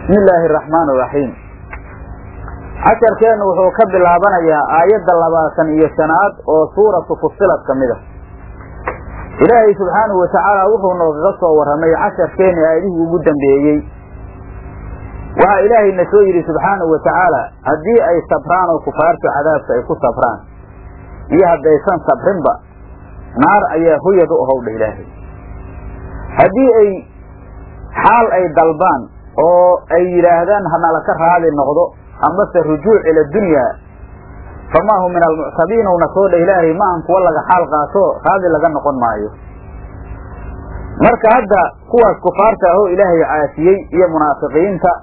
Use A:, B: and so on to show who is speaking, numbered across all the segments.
A: bismi illaahi araxmaan iraxiim casharkeennu wuxuu ka bilaabanayaa aayadda labaatan iyo shanaad oo suuratu fusilad ka mid a ilaahay subxaanahu watacaala wuxuu noogaga soo warramay casharkeenni aayadihii ugu dambeeyey waxaa ilaahayna soo yidhi subxaanahu wa tacaala haddii ay sabraan oo kufaartu cadaabka ay ku sabraan iyo haddaysan sabrinba naar ayaa hoyad u ahowdha ilaahay haddii ay xaal ay dalbaan oo ay yidhaahdaan hanala ka raali noqdo amase rujuuc ila dunyaa famaa hum min almuctabiin una soo dha ilaahay ma an kuwa laga xaal qaato raali laga noqon maayo marka hadda kuwaas kufaarta ahoo ilaahay caasiyey iyo munaafiqiinta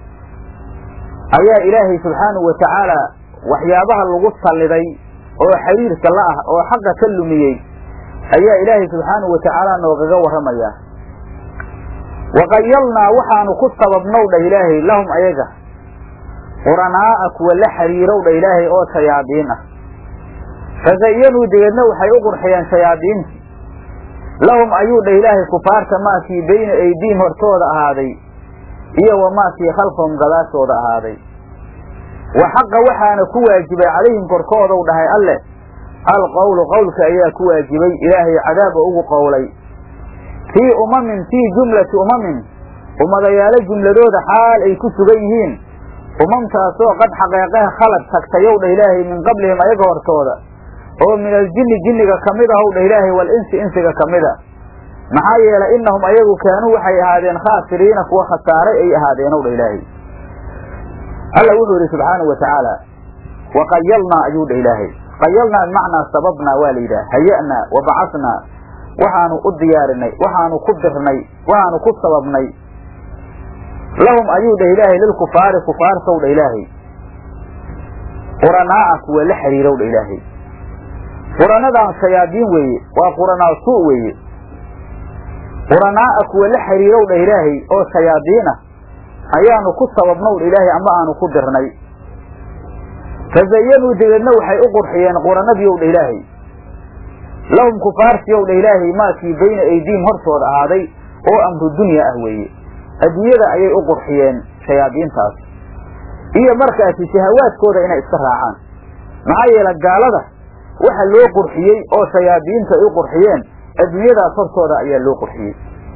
A: ayaa ilaahay subxaanahu wa tacaala waxyaabaha lagu salliday oo xiriirka la ah oo xaqa ka lumiyey ayaa ilaahay subxaanahu wa tacaala noogaga warramayaa waqayalnaa waxaanu ku sababnow dhah ilaahay lahum ayaga quranaa'a kuwa la xiriirow dha ilaahay oo shayaadiin ah fazayanuu degeedna waxay u qurxiyeen shayaadiintii lahum ayuu dhah ilaahay kufaarta maakii bayna aydiihim hortooda ahaaday iyo wamaakii khalfahum gadaashooda ahaaday wa xaqa waxaana ku waajibay calayhim korkoodow dhahay alleh alqowlu qowlka ayaa ku waajibay ilaahay cadaaba ugu qowlay fii umamin fii jumlati umamin ummadayaalo jumladooda xaal ay ku sugan yihiin umamtaasoo qad xaqeeqaha khalad tagtayow dha ilaahay min qablihim ayaga hortooda oo min aljinni jinniga ka mid ahow dha ilaahay wal insi insiga ka mid a maxaa yeelay innahum ayagu kaanuu waxay ahaadeen khaasiriina kuwa khasaaray ay ahaadeenow dha ilaahay alla wuxuu yidhi subxaanahu wa tacaala wa qayalnaa ayuu dha ilaahay qayalnaa bimacnaa sababnaa waa la yidhaha haya'naa wa bacasnaa waxaanu u diyaarinay waxaanu ku dirnay waxaanu ku sababnay lahum ayuu dhah ilaahay lilkufaari kufaartow dha ilaahay quranaa'a kuwa la xiriirow dha ilaahay quranadan shayaadiin weeye waa quranaa suu weeye quranaa'a kuwa la xiriirow dha ilaahay oo shayaadiin ah ayaanu ku sababnow dha ilaahay ama aanu ku dirnay fazayanuu degeedna waxay u qurxiyeen quranadiiow dha ilaahay lahum kufaartiyow dha ilaahay maakii bayna aydiihim hortooda ahaaday oo amru dunya ah weeye adduunyada ayay u qurxiyeen shayaadiintaas iyo markaasi shahawaadkooda inay iska raacaan maxaa yeele gaalada waxa loo qurxiyey oo shayaadiinta ay u qurxiyeen adduunyadaas hortooda ayaa loo qurxiyey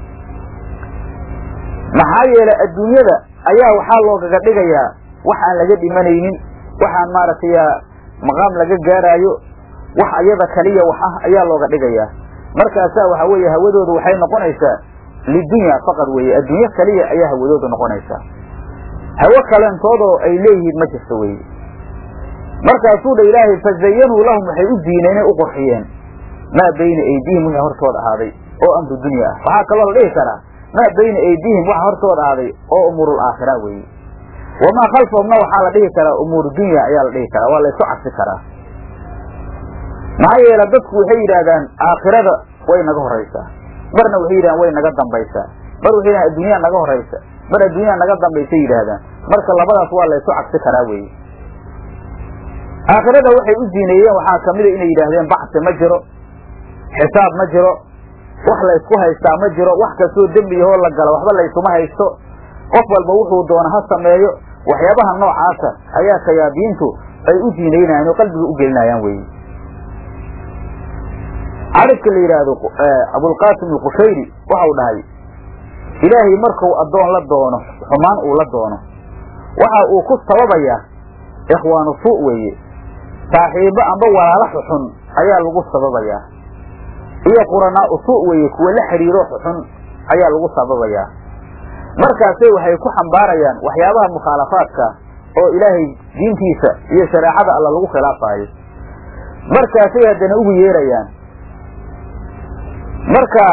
A: maxaa yeele adduunyada ayaa waxaa loogaga dhigayaa wax aan laga dhimanaynin waxaan maaragtay maqaam laga gaaraayo wax ayada kaliya wax ah ayaa looga dhigayaa markaasaa waxa weeye hawadoodu waxay noqonaysaa lidunya faqad weeye adduunyo kaliya ayaa hawadoodu noqonaysaa hawo kalentoodoo ay leeyihiin ma jirto weye markaasuu dha ilaahay fazayanuu lahum waxay u diineenay u qurxiyeen maa bayna aydiihim wixii hortooda ahaaday oo amru dunya ah waxaa kaloo la dhihi karaa maa bayna aydiihim waxa hortooda ahaaday oo umuurul aakhira weeye wamaa khalfahumna waxaa la dhihi karaa umuuru dunya ayaa la dhihi karaa waa laysu cabsi karaa maxaa yeele dadku waxay yidhaahdaan aakhirada way naga horaysaa marna waxay yidhahdaan way naga dambaysaa mar waxay yidhahdaan adduunyaa naga horaysa mar adduunyaa naga dambaysay yidhaahdaan marka labadaas waa laysu cabsi karaa weeye aakhirada waxay u ziineeyeen waxaa kamida inay yidhaahdeen bacsi ma jiro xisaab ma jiro wax laysku haystaa ma jiro wax kastoo dembiyahoo la gala waxba laysuma haysto qof walba wuxuu doona ha sameeyo waxyaabaha noocaasa ayaa shayaadiintu ay u ziinaynayaan oo qalbiga u gelinayaan weeye caribka la yidhaahdo abulqaasim alqushayri waxau dhahay ilaahay marku addoon la doono xumaan uu la doono waxa uu ku sababayaa ikhwaanu suu weeye saaxiibo amba walaalo xuxun ayaa lagu sababayaa iyo quranaa'u suu weeye kuwa la xidhiiro xuxun ayaa lagu sababayaa markaasay waxay ku xambaarayaan waxyaabaha mukhaalafaadka oo ilaahay diintiisa iyo shareecada alla lagu khilaafaayo markaasay haddana ugu yeerayaan marka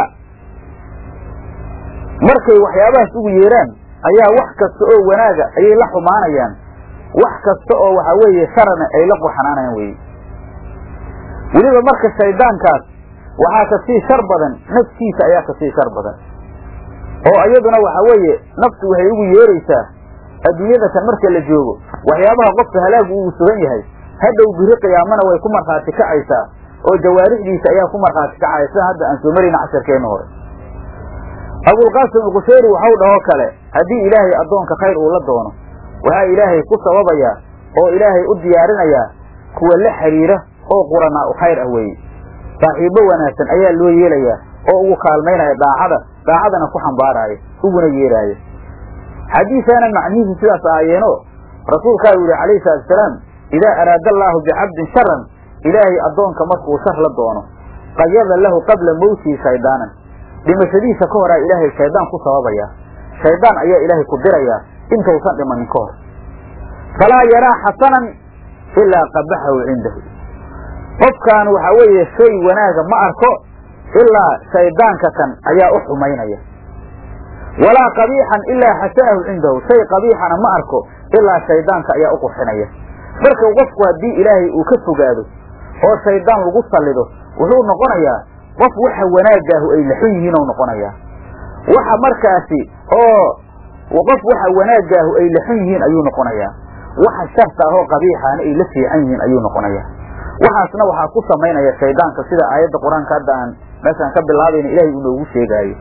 A: markay waxyaabahaas ugu yeeraan ayaa wax kasta oo wanaaga ayay la xumaanayaan wax kasta oo waxa weeye sharana ay la qurxanaanayaan weye weliba marka shaydaankaas waxaa kasii shar badan naftiisa ayaa kasii shar badan oo iyaduna waxa weeye naftu waxay ugu yeeraysaa adduunyada tan marka la joogo waxyaabaha qofka halaagu uu sugan yahay hadhow biri qiyaamana way ku markhaati kacaysaa oo jawaarixdiisa ayaa ku markhaati kacaya sida hadda aan soo marayna casharkeenna hore abulqaasim alqushayri waxau dhahoo kale haddii ilaahay addoonka khayr uu la doono waxaa ilaahay ku sababayaa oo ilaahay u diyaarinayaa kuwa la xiriira oo quranaa u khayr ah weeye saaxiibbo wanaagsan ayaa loo yeelayaa oo ugu kaalmaynaya daacada daacadana ku xambaaraayo uguna yeeraaya xadiisaana macnihiisu sidaas ahaayeenoo rasuulkaa u yihi calayhi salatusalaam idaa araada allaahu bicabdin sharan ilaahay addoonka markuu shar la doono qayada lahu qabla mawtihi shaydaanan dhimashadiisa ka horaa ilaahay shaydaan ku sababaya shaydaan ayaa ilaahay ku dirayaa intausan dhimanin ka hor falaa yaraa xasanan ilaa qabaxahu cindahu qofkaan waxaa weeye shay wanaaga ma arko ilaa shaydaanka kan ayaa u xumaynaya walaa qabiixan ilaa xasanahu cindahu shay qabiixana ma arko ilaa shaydaanka ayaa u qurxinaya marka qofku haddii ilaahay uu ka fogaado oo shaydaan lagu sallido wuxuu noqonayaa qof waxa wanaagaahu ay laxun yihiin ou noqonayaa waxa markaasi oo qof waxa wanaagaahu ay laxun yihiin ayuu noqonayaa waxa sharta ahoo qabiixaana ay la fiican yihiin ayuu noqonayaa waxaasna waxaa ku samaynaya shaydaanka sida aayadda qur-aanka hadda aan meeshaan ka bilaabayna ilahay uu noogu sheegaayo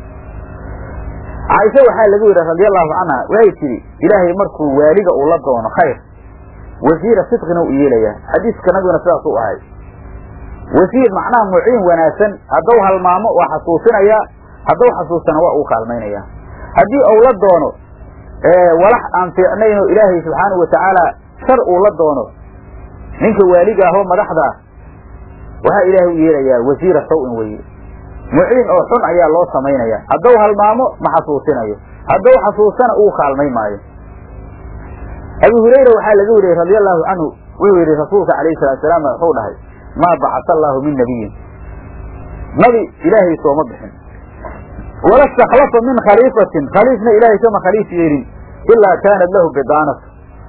A: caaisha waxaa lagu yidhi radiallahu canha waxay tidhi ilaahay markuu waaliga uu la doono khayr wasiira sidqina u yeelayaa xadiiska nabiguna sidaas u ahay wasiir macnaha muciin wanaagsan hadduu halmaamo waa xasuusinayaa hadduu xasuustana waa uu kaalmaynayaa haddii uu la doono walax aan fiicnayn oo ilaahay subxaanahu watacaala shar uu la doono ninka waaliga ahoo madaxda ah waxaa ilaahay u yeelayaa wasiira saw-in weye muciin oo xun ayaa loo samaynaya hadduu halmaamo ma xasuusinayo hadduu xasuustana uu kaalmay maayo abu hurayra waxaa laga wariyey radi allahu canhu wuxuu yidhi rasuulka alayhi salatu salaam wuxuu dhahay maa bacasa allaahu min nabiyin nabi ilaahay sooma bixin wala stakhlafa min khaliifatin khaliifna ilaahay kama khaliif yeelin ilaa kaanat lahu bidaanat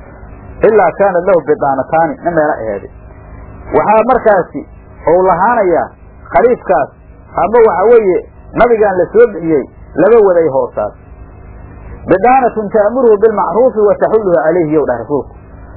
A: ilaa kaanat lahu bidaanataani na meelo aheede waxaa markaasi ou lahaanayaa khaliifkaas ama waxa weeye nabigaan la soo bixiyey laba waday hoosaas bidaanatun ta'muruhu bilmacruufi wa taxulluhu calayhi yow dhah rasuulku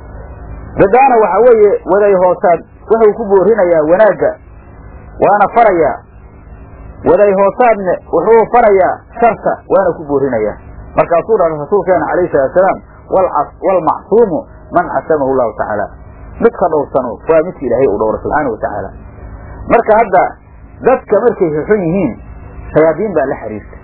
A: bidaana waxa weeye waday hoosaad wuxuu ku boorinayaa wanaagga waana farayaa waday hoosaadne wuxuu farayaa sharta waana ku boorinayaa markaasuu dhahay rasuulkeena calayhi salatusalaam waalmacsuumu man casamahu llahu tacaala midka dhowrsano waa midka ilaahay uu dhowro subxaana wa tacaala marka hadda dadka markay xuxun yihiin shayaadiin baa la xiriirta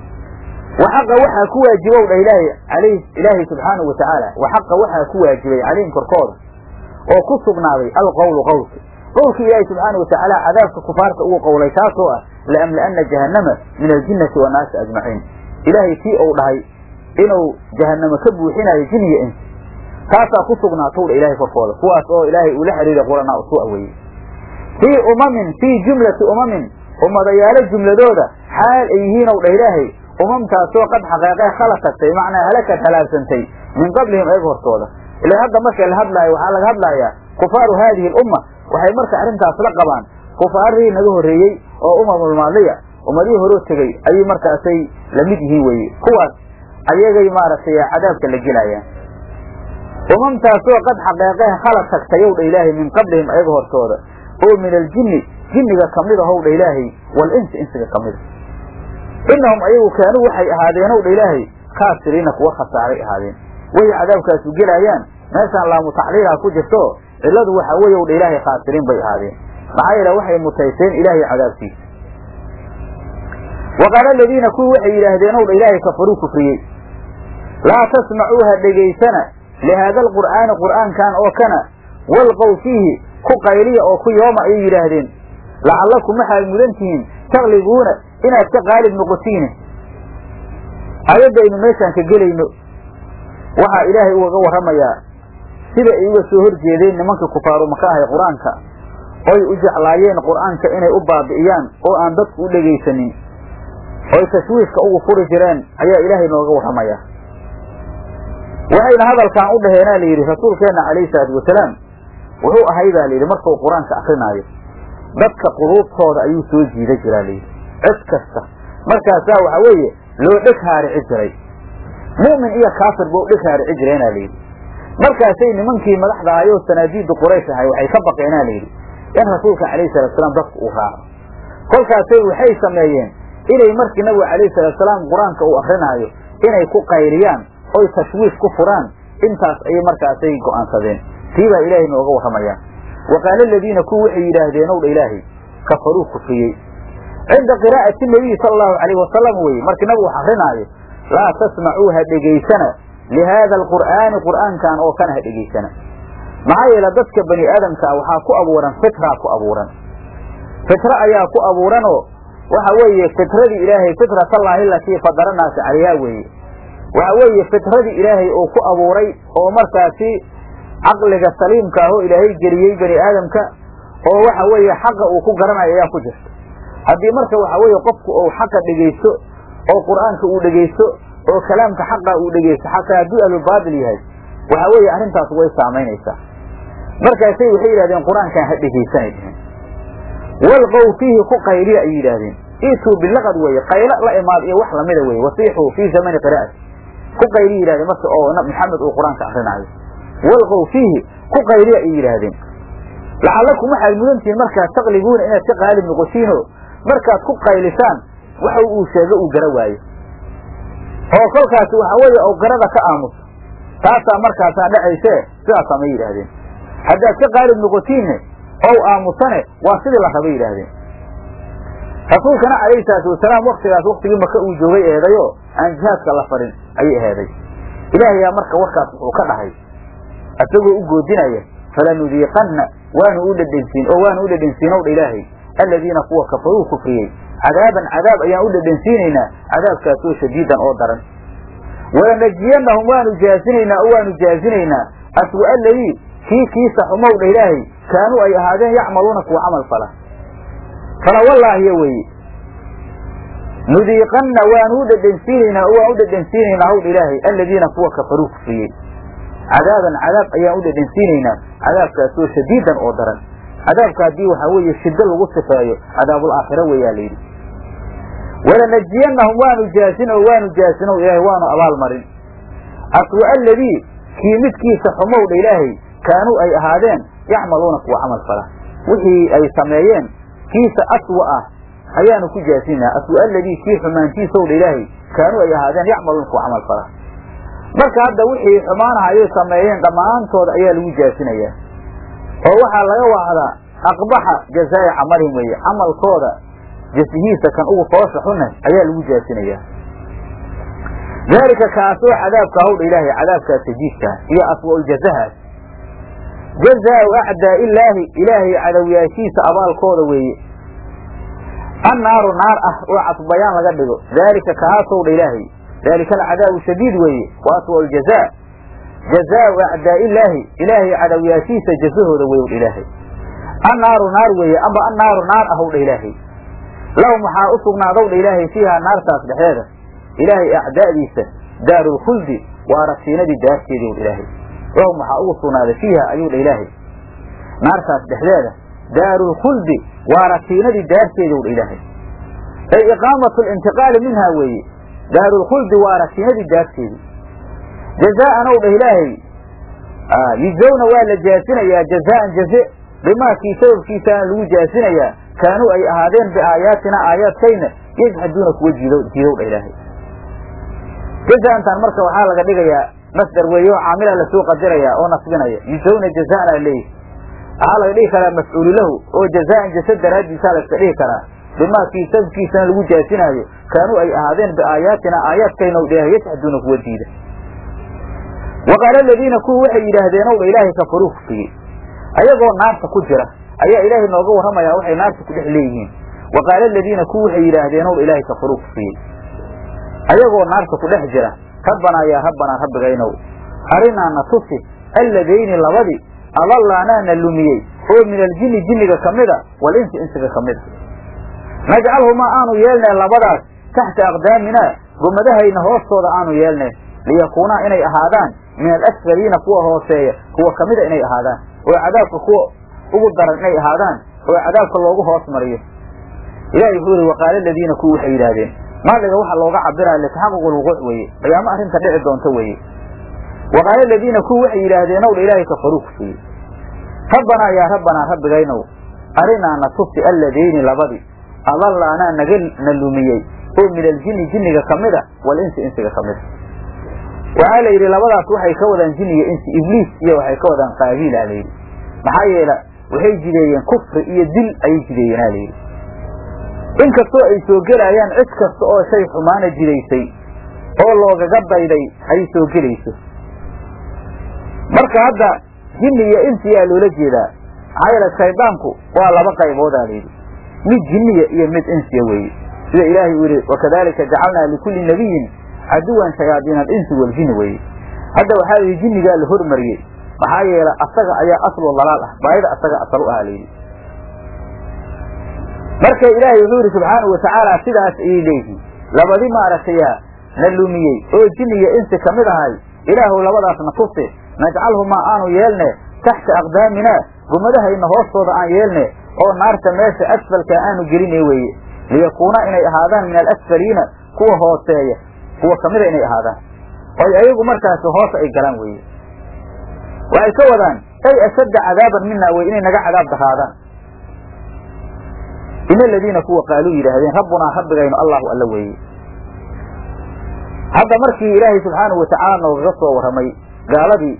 A: waxaqa waxaa ku waajibow dha ilaahay alayh ilaahay subxaanahu wa tacaala waxaqa waxaa ku waajibay calayhim korkooda oo ku sugnaaday alqowlu qowlka qowlkii ilaahay subxaana wa tacaala cadaabka kufaarta ugu qowlay kaasoo ah laamla'ana jahannama min aljinnati wannaasi ajmaciin ilaahay kii uu dhahay inuu jahannamo ka buuxinayo jiniya insi taasaa ku sugnaatow dha ilaahay korkooda kuwaas oo ilaahay uu la xiriiray quranaa usu aweeyey fii umamin fii jumlati umamin ummadayaalo jumladooda xaal ay yihiinow dha ilaahay umamtaasoo qad xaqeeqee khala tagtay macnaa halakad halaagsantay min qablihim eeg hortooda ila hadda marka la hadlaayo waxaa laga hadlayaa kufaaru haadihi alumma waxay marka arrintaas la qabaan kufaarihii naga horreeyey oo umamulmaadiya ummadihii horoo tegey ayay markaasay la mid yihiin weye kuwaas ayagay maaragtay cadaabka la gelayaan umamtaasoo qad xaqeeqee khala tagtayow dha ilaahay min qablihim ayaga hortooda oo min aljinni jinniga kamid ahow dha ilaahay walinsi insiga kamida inahum ayagu kaanuu waxay ahaadeenow dha ilaahay kaasiriina kuwa khasaaray ahaadeen way cadaabkaasu gelayaan meeshaan laamu tacliilha ku jirto cilladu waxa weeye w dha ilaahay khaasiriin bay ahaadeen maxaa yeele waxay mutayseen ilaahay cadaabkiisa wa qaala aladiina kuwii waxay yidhaahdeen ow dha ilaahay kafaruu kufriyey laa tasmacuuha dhegaysana lihaada alqur'aani qur'aankan oo kana walqow fiihi ku qayliya oo ku yooma ayay yidhaahdeen lacallakum waxaad mudan tihiin taglibuuna inaad ka qaalib noqotiine aayadaynu meeshaan ka gelayno waxaa ilaahay ugaga warramayaa sida ay uga soo horjeedeen nimanka kufaaru maka ahay qur-aanka oy u jeclaayeen qur-aanka inay u baabi'iyaan oo aan dadku u dhegaysanin oy tashwiishka ugu furi jireen ayaa ilaahay nooga warramayaa waxayna hadalkan u dhaheenaa la yidhi rasuulkeenna calayhi salaatu wasalaam wuxuu ahay baa layidhi markuu qur-aanka akrinaayo dadka quluubtooda ayuu soo jiida jiraa layidhi cid kasta markaasaa waxa weeye loo dheg haarici jiray mu'min iyo kaafir buu dheg haarici jireenaa layidhi markaasay nimankii madaxda ahayoo sanaadiiddu quraysh ahay waxay ka baqeenaa layidhi in rasuulka calayhi salaatusalaam dadku uu raaco kolkaasay waxay sameeyeen inay markii nabiga calayhi salaatusalaam qur-aanka uu akrinaayo inay ku qayriyaan oy tashwiish ku furaan intaas ayay markaasay go'aansadeen tii baa ilaahay nooga warramayaa wa qaala aladiina kuwa waxay yidhaahdeen ow dha ilaahay kafaruu kufriyey cinda qiraa'ati nabiyi sala allahu calayhi wasalam weye markii nabigu wax akrinaayo laa tasmacuu ha dhegaysana lihaada alqur'aani qur'aankan oo kana ha dhegaysana maxaa yeele dadka bani aadamkaa waxaa ku abuuran fitraa ku abuuran fitra ayaa ku abuuranoo waxa weeye fitradii ilaahay fitratallaahi alatii fadaranaasi calayhaa weeye waxa weeye fitradii ilaahay uu ku abuuray oo markaasi caqliga saliimka ah oo ilaahay geliyey bani aadamka oo waxa weeye xaqa uu ku garanayo ayaa ku jirta haddii marka waxa weeye qofku uu xaqa dhegaysto oo qur'aanka uu dhegaysto oo kalaamka xaqa uu dhegaysto xataa hadduu ahlulbaatil yahay waxa weeye arrintaas way saamaynaysaa markaasay waxay yidhahdeen qur-aankan ha dhegaysanay dheheen walqow fiihi ku qayliya ay yidhaahdeen iituu bilaqad weeye qaylo la imaad iyo wax lamida weye wasiixuu fii zamani qiraa'ati ku qayliya yidhahdeen marka oo maxamed uu qur-aanka akrinaayo walqow fiihi ku qayliya ay yidhaahdeen lacallakum waxaad mudantihiin markaad taqlibuuna inaad ka qaalib noqotiinoo markaad ku qaylisaan waxa uu sheego uu gara waayo oo kolkaasi waxa weeye ou garada ka aamuso taasaa markaasaa dhacaysee sidaasaa ma yidhaahdeen haddaad ka qaalib noqotiinne ow aamusane waa sidii la rabay yidhaahdeen rasuulkana calayhi salaatu wasalaam waktigaas waktigii maka uu joogay eedayoo aan jihaadka la farin ayay eeday ilaahayaa marka warkaas wuxuu ka dhahay isagoo u goodinaya falanudiiqanna waanu u dhedhensiin oo waanu u dhedhensiin ow dha ilaahay aladiina kuwa kafaruu kufriyey cadaaban cadaab ayaan u dhedhensiinaynaa cadaabkaasoo shadiidan oo daran walanajiyannahum waanu jaazinaynaa oo waanu jaazinaynaa aswa aladii kii kiisa xumow dha ilaahay kaanuu ay ahaadeen yacmaluuna kuwa camal fala fala wallaahiyo weeye nudiiqanna waanu u dhedhensiinaynaa oo waan u dhedhensiinaynaa howdha ilaahay aladiina kuwa kafaruu kufriyey cadaaban cadaab ayaan u dhedhensiinaynaa cadaabkaasoo shadiidan oo daran cadaabka haddii waxaa weeye shiddo lagu sifeeyo cadaabul aakhira weeyaa layidhi walanajiyannahum waanu jaasin oo waanu jaasin o ilaahay waanu abaalmarin aswa aladii kii midkiisa xumowdha ilaahay kaanuu ay ahaadeen yacmaluuna kuwa camal fala wixii ay sameeyeen kiisa aswa ah ayaanu ku jaasinaa aswa aladii kii xumaantiisowdha ilaahay kaanuu ay ahaadeen yacmaluuna kuwa camal fala marka hadda wixii xumaanaha ayay sameeyeen dhammaantooda ayaa lagu jaasinayaa oo waxaa laga wacdaa aqbaxa jazaa'i camalihim weeye camalkooda jasihiisa kan ugu foosha xune ayaa lagu jaasinayaa daalika kaasoo cadaabka hawdha ilaahay cadaabkaas sajiidkaa iyo aswa'uljazahaas jazaau acdaa illaahi ilaahay cadowyaashiisa abaalkooda weeye annaaru naar ah oo casbayaan laga dhigo daalika kaasowdha ilaahay daalika alcadaabu shadiid weeye wa aswa'u ljazaa jazaau acdaa illaahi ilaahay cadowyaashiisa jazahooda wey ilaahay annaaru naar weeye amba annaaru naar ahowdha ilaahay lahum waxaa u sugnaadowdha ilaahay fiihaa naartaas dhexdeeda ilaahay acdaadiisa daarulkhuldi waa rasiinadii daarteedii w ilaahay lahum waxaa ugu sugnaaday fiiha ayuu dha ilaahay naartaas dhexdeeda daarulkhuldi waa rasiinadii daarteedii w dha ilaahay ay iqaamatu lintiqaali minhaa weeye daarulkhuldi waa rasiinadii daarteedii jazaa'an ow dhah ilaahay yujawna waa la jaasinayaa jazaan jaze bimaakii sababkiisaana lagu jaasinayaa kaanuu ay ahaadeen biaayaatina aayaadkayna yajxaduuna kuwa jiidow dha ilaahay jazaantan marka waxaa laga dhigayaa masdar weeye oo caamila lasoo qadirayaa oo nasbinaya yujawna jazaan aa leeyihi waxaa laga dhigi karaa mafcuulu lahu oo jazaan jasa daraaddiisaa layska dhihi karaa bimaakii sababkiisana lagu jaasinaayo kaanuu ay ahaadeen biaayaatina aayaadkayna w dhahay yajxaduuna kuwa diida wa qaala aladiina kuwa waxay yidhaahdeen ow dha ilaahay kafaruu kufriyey ayagoo naarta ku jira ayaa ilaahay nooga warramayaa waxay naarta ku dhex leeyihiin wa qaala aladiina kuwa waxay yidhaahdeen ow dha ilaahay kafaruu kufriyey ayagoo naarta ku dhex jira rabbanaa yaa rabbanaa rabbigaynow arinaa na tusi alladayni labadii adallaanaa na lumiyey oo min aljinni jinniga ka mida walinsi insiga ka mida najcalhumaa aanu yeelnay labadaas taxta aqdaaminaa gomadahayna hoostooda aanu yeelnay liyakuunaa inay ahaadaan min alasfaliina kuwa hooseeya kuwa kamida inay ahaadaan oo cadaabka kuwa ugu daran inay ahaadaan oo cadaabka loogu hoos mariyo ilahi wuxuu yihi waqaala aladiina kuwa waxay yidhaahdeen maaliga waxa looga cabiraya litaxaquq lwuquuc weeye qiyaamo arrinta dhici doonta weeye waqaala aladiina kuwa waxay yidhaahdeen ow dha ilaahay kafaruu kufriyey rabbanaa yaa rabbanaa rabbigaynow arinaa na tusi alladayni labadii adallaanaa naga na lumiyey oo min aljinni jinniga ka mid a walinsi insiga ka mid a waxaa la yidhi labadaas waxay ka wadaan jinniga insi ibliis iyo waxay ka wadaan qaabiila layidhi maxaa yeele waxay jideeyeen kufri iyo dil ayay jideeyeen a layidhi inkastoo ay soo gelayaan cid kasta oo shay xumaana jidaysay oo loogaga dayday ay soo gelayso marka hadda jinni iyo insiyaa loola jeedaa maxaa yeele shaydaanku waa laba qayboodaa layidhi mid jinniya iyo mid insiya weeye sida ilaahay uu yihi wakadalika jacalnaa likulli nabiyin caduwan shayaadiin alinsi waljini weeye hadda waxaa layidhi jinnigaa la hormariyey maxaa yeele asaga ayaa aslu dalaal ah baayida asaga asal u ah layidhi marka ilaahay wuxuu yidhi subxaanau watacaala sidaas ayay leeyihiin labadi maaragtaya na lumiyey oo jinniga insi ka mid ahay ilaahu labadaasna tusi najcalhumaa aanu yeelne taxta aqdaaminaa gumadahayna hoostooda aan yeelne oo naarta meesha asfalka aanu geline weeye liyakuuna inay ahaadaan min alasfaliina kuwa hooseeya kuwa kamida inay ahaadaan oy ayagu markaasi hoos ay galaan weeye waxay ka wadaan ay ashadda cadaaban mina wey inay naga cadaab daraadaan in aladiina kuwa qaaluu yidhaahdeen rabbunaa rabbigaynu allahu alla weeye hadda markii ilaahay subxaanahu watacaala noogaga soo warramay gaaladii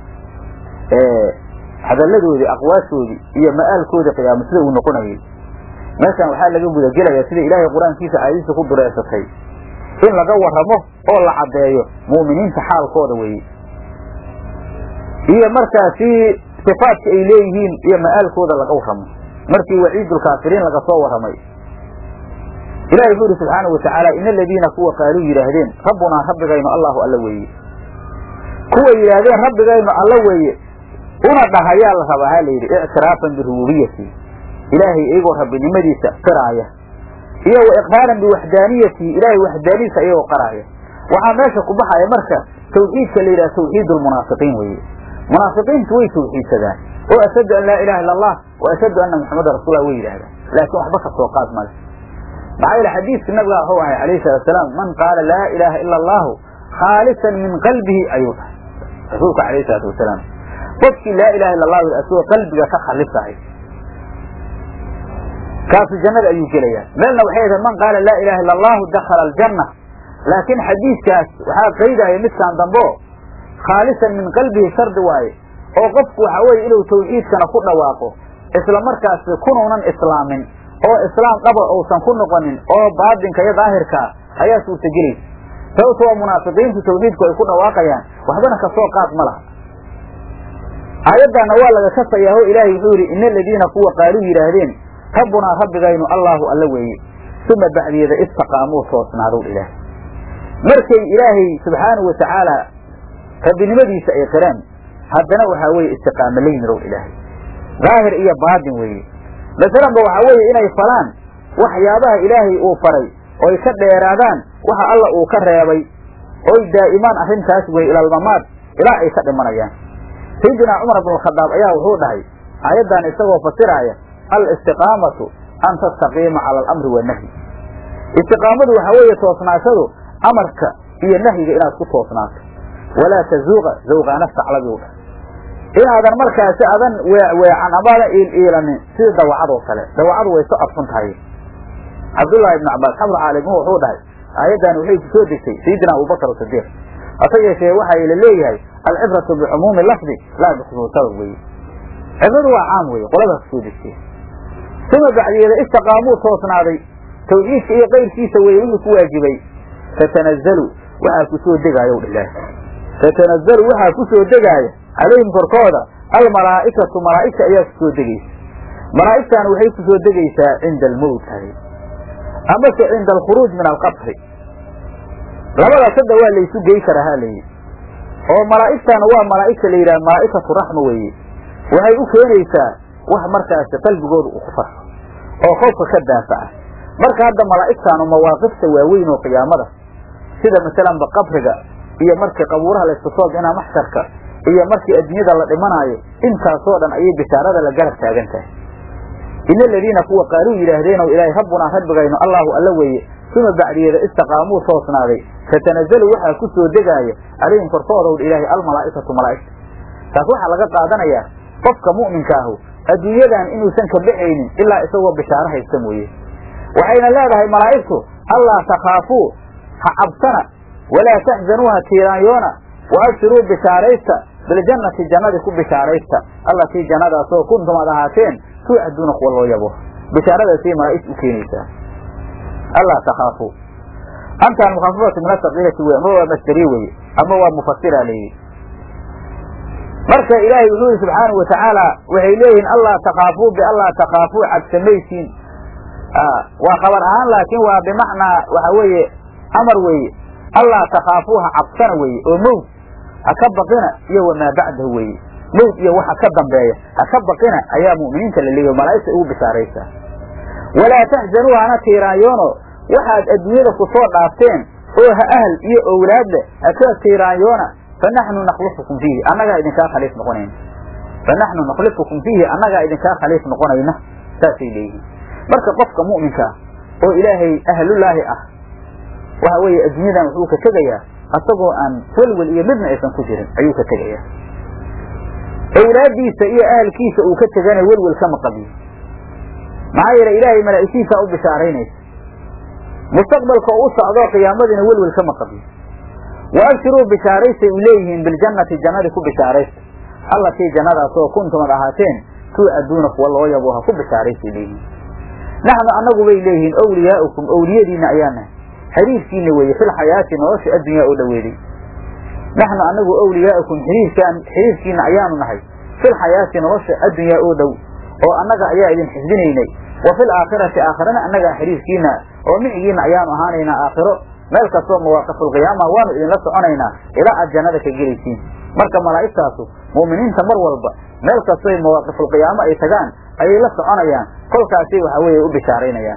A: hadalladoodii aqwaashoodii iyo ma'aalkoodii qiyaamo sida uu noqonayay meeshan waxaa laga gudagelayaa sida ilaahay qur-aankiisa caadiisa ku dureesatay in laga warramo oo la caddeeyo mu'miniinta xaalkooda weeye iyo markaasi sifaadka ay leeyihiin iyo ma'aalkooda laga warramo markii waciidulkaafiriin laga soo warramay ilahi wuxuu ihi subxaana watacaala in aladiina kuwa qaaluu yidhaahdeen rabbunaa rabbigaynu allahu alla weeye kuwa yidhaahdeen rabbigaynu alla weeye una dhahayaa la rabaa ha layidhi ictiraafan birububiyati ilaahay iyagoo rabbinimadiisa qiraaya iyo wa iqraaran biwaxdaaniyati ilaahay waxdaaniyadiisa iyagoo qaraaya waxaa meesha ku baxaya marka tawxiidka la yidhaha tawxiid lmunaafiqiin weeye munaafiqiintu way tawxiidsadaan oo ashhadu an laa ilaha illa allah wa ashhadu anna muxamada rasuullah way yidhahdaan laakiin waxba ka soo qaad male maxaa yeele xadiidka nabiga wuxuu ahay alayhi salatu salaam man qaala laa ilaaha ila allahu khaalisan min qalbihi ayuu dhahay rasuulka alayhi salaatu wasalaam qofkii laa ilaha illa allahu asagoo qalbiga ka khalisahay kaasu jannada ayuu gelayaa meelna waxay ahayd man qaala laa ilaha illa allahu dakhala aljanna laakiin xadiidkaas waxaa qaydaya midkaan dambo khaalisan min qalbihi shardi waaye oo qofku waxa weye inuu tawxiidkana ku dhawaaqo isla markaasi kunuunan islaamin oo islaam dhaba uusan ku noqonin oo baatinka iyo daahirkaa ayaa suurtagelaysa sababto waa munaafiqiintu tawxiidku ay ku dhawaaqayaan waxbana kasoo qaad ma laha aayaddaana waa laga kasayaa oo ilaahay wuxuu yidhi ina aladiina kuwa qaaluu yidhaahdeen rabbunaa rabbigaynu allaahu alla weeye uma bacdiyeeda istaqaamuu toosnaadow ilaahay markay ilaahay subxaanahu watacaala rabbinimadiisa ay qireen haddana waxaa weeye istiqaamo la yimidow ilaahay daahir iyo baatin weeye masalanba waxaa weeye inay falaan waxyaabaha ilaahay uu faray oy ka dheeraadaan waxa alla uu ka reebay oy daa'imaan arrintaas weye ilaalmamaad ilaa ay ka dhimanayaan sayidinaa cumar bnulkhadaab ayaa wuxuu dhahay aayaddan isagoo fasiraaya alistiqaamatu an tastaqiima cala alamri wanahyi istiqaamadu waxaa weeye toosnaashadu amarka iyo nahyiga inaad ku toosnaato walaa tazuuqa zawqaana saclabiu dhahay inaadan markaasi adan weeweecan amaadan iiliilanin sida dawacadoo kale dawacadu way so adfun tahay cabdullaahi ibnu cabbaas xamr caalim wuxuu dhahay aayaddan waxay ku soo degtay sayidina abubakar sidiiq hase yeeshee waxaa la leeyahay alcibratu bicumuumi lafdi laa bixusuus sabab weye cibradu waa caam weye qoladaas kusoo degtee uma bacdiyeeda istaqaamuu toosnaaday tawxiidka iyo qayrkiisa weye wixii ku waajibay fatanazalu waxaa ku soo degaayo dhilaahi fatanazalu waxaa ku soo degaaya calayhim korkooda almalaa'ikatu malaa'igta ayaa ku soo degaysa malaa'igtaana waxay ku soo degaysaa cinda almowt hay amase cinda alkhuruuj min alqabri labadaas hadda waa laysu gey karaa ha layidhi oo malaa'igtaana waa malaa'igta la yidhaha malaa'ikatu raxma weeye waxay u keenaysaa wax markaasi qalbigooda uu ku farxo oo qofka ka daafaca marka hadda malaa'igtaanu mawaaqifta waaweyn oo qiyaamada sida masalanba qabriga iyo markii qabuuraha laysku soo bixinaa maxsharka iyo markii adduunyada la dhimanaayo intaasoo dhan ayay bishaarada la garab taagan tahay ina aladiina kuwa qaaluu yidhaahdeenow ilaahay rabbunaa rabbigaynu allahu alla weeye uma bacdiyeeda istaqaamuu toosnaaday fatanazalu waxaa ku soo degaaya calayhim korkoodow ilaahay almalaa'ikatu malaa'igta taas waxaa laga qaadanayaa qofka mu'minka ahu adduunyadan inuusan ka baxaynin ilaa isagoo bishaaro haysta mooye waxayna leedahay malaa'igtu allaa takhaafuu ha cabsana walaa taxzanuu ha tiiraanyoona wa abshiruu bishaaraysta biljannati jannadii ku bishaaraysta allatii jannadaasoo kuntum ad ahaateen tuucaduuna kuwa loo yabo bishaaradaasay malaa'igtu u keenaysaa allaa takhaafuu antaan mukhafafatu min asaqiilati wey ama waa masderiye weye ama waa mufasira leeyihi marka ilaahay wuxuu yihi subxaanau watacaala waxay leeyihiin allaa takhaafuu biallaa takhaafuu cabsamaysiin waa khabar ahaan laakiin waa bimacnaa waxa weeye amar weeye allaa takhaafuu ha cabsana weeye oo mowt ha ka baqina iyo wamaa bacdahu weeye mowt iyo waxa ka dambeeya ha ka baqina ayaa mu'miniinta la leeyahy malaa'igta ugu bishaaraysaa walaa taxzanuu hana tiiraanyoono waxaad adduunyada ku soo dhaafteen oo ha ahl iyo owlaad leh haka tiiraanyoona fanaxnu nakhlifukum fiihi annagaa idinkaa khaliif noqonayna fanaxnu nakhlifukum fiihi annagaa idinkaa khaliif noqonayna saasay leeyihiin marka qofka mu'minka oo ilaahay ahlullaahi ah waxa weeye adduunyadan wuxuu ka tegayaa asagoo aan welwel iyo midna aysan ku jirin ayuu ka tegayaa owlaaddiisa iyo ahalkiisa uu ka tegana welwel kama qabiyo maxaa yeele ilaahay malaa'igtiisaa u bishaaraynaysa mustaqbalka oo u socdoo qiyaamadiina welwel kama qabiyo wa abshiruu bishaaraystay u leeyihiin biljannati jannadii ku bishaaraysta allatii jannadaasoo kuntumad ahaateen tuucaduuna kuwa loo yabo ha ku bishaaraystay leeyihiin naxnu annagu bay leeyihiin owliyaa'ukum owliyadiinna ayaa nahay xiriirkiina weeye fil xayaati nolosha addunyaa oo dhoweeday naxnu annagu owliyaa'ukum xiriirkaan xiriirkiina ayaanu nahay fil xayaati nolosha addunyaa oo dhow oo annaga ayaa idin xifdinaynay wa fil aakhirati aakhirana annagaa xiriirkiina oo micigiina ayaanu ahaanaynaa aakhiro meel kastoo mawaaqifulqiyaama waanu idinla soconaynaa ilaa aad jannada ka gelaysiin marka malaa'igtaasu mu'miniinta mar walba meel kastoy mawaaqifulqiyaamo ay tagaan ayay la soconayaan kolkaasay waxa weeye u bishaaraynayaan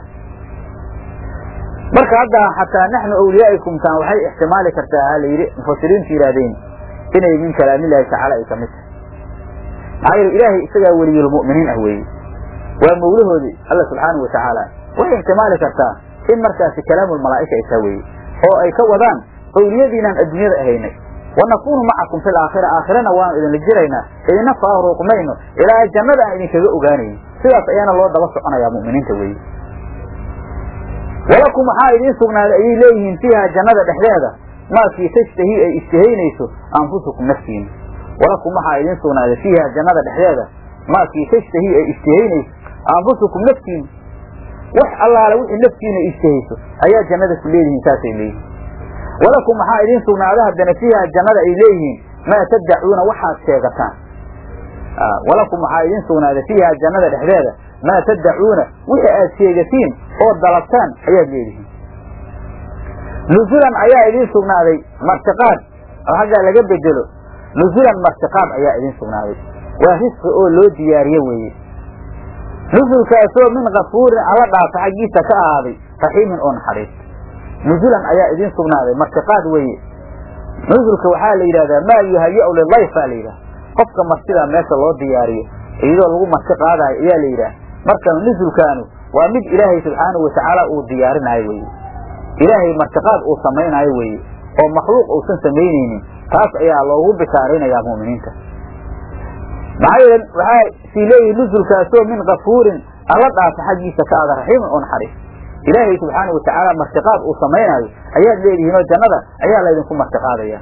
A: marka hadda xataa naxnu awliyaa'ikum taan waxay ixtimaali kartaa ha la yidhi mufasiriintu yidhaahdeen inay min kalaamillaahi tacaala ay kamid tahay maxaa yeele ilaahay isagaa weliyulmu'miniin ah weeye waa mawlahoodii alla subxaanahu watacaala waxay ixtimaali kartaa in markaasi kalaamulmalaa'ika ay taa weeye oo ay ka wadaan owliyadiinaan adduunyada ahaynay wanakuunu macakum fi laakhira aakhirana waanu idinla jiraynaa idina faaruuqmayno ilaa jannada aan idinkaga ogaanayno sidaas ayaana loo daba soconayaa mu'miniinta weeye walakum waxaa idiin sugnaaday ayay leeyihiin fiiha jannada dhexdeeda maakii tashtahii ay ishtahaynayso anfusukum naftiina walakum waxaa idiin sugnaaday fiiha jannada dhexdeeda maakii tashtahii ay ishtahaynayso anfusukum naftiina wax allaale wixii naftiina ishtahayso ayaa jannada ku leedihiin saasay leeyihiin walakum waxaa idiin sugnaada haddana fiiha jannada ay leeyihiin maa taddacuuna waxaad sheegataan walakum waxaa idiin sugnaaday fiiha jannada dhexdeeda maa taddacuuna wixii aad sheegatiin oo dalabtaan ayaad leedihiin nusulan ayaa idiin sugnaaday martiqaad oo haggaa laga bedelo nusulan martiqaad ayaa idiin sugnaaday waa risqi oo loo diyaariye weeye nusulkaasoo min kafuurin alla dhaafa xaggiisa ka ahaaday raxiimin oo naxariis nusulan ayaa idiin sugnaaday martiqaad weeye nusulka waxaa la yidhahdaa maa yuhaya-u lilayf baa la yidhaha qofka martidaa meesha loo diyaariyo iyadoo lagu marti qaadayo ayaa la yidhaha marka nusulkaanu waa mid ilaahay subxaanahu watacaala uu diyaarinaayo weye ilaahay martiqaad uu samaynaayo weeye oo makhluuq uusan samaynaynin taas ayaa loogu bishaaraynayaa mu'miniinta maxaa yeele waxaa sii leeyihi nusulkaasoo min kafuurin alla dhaafa xaggiisa ka ada raxiimin oo naxariis ilaahay subxaana watacaala martiqaad uu samaynaayo ayaad leedihiin oo jannada ayaa laydinku martiqaadaya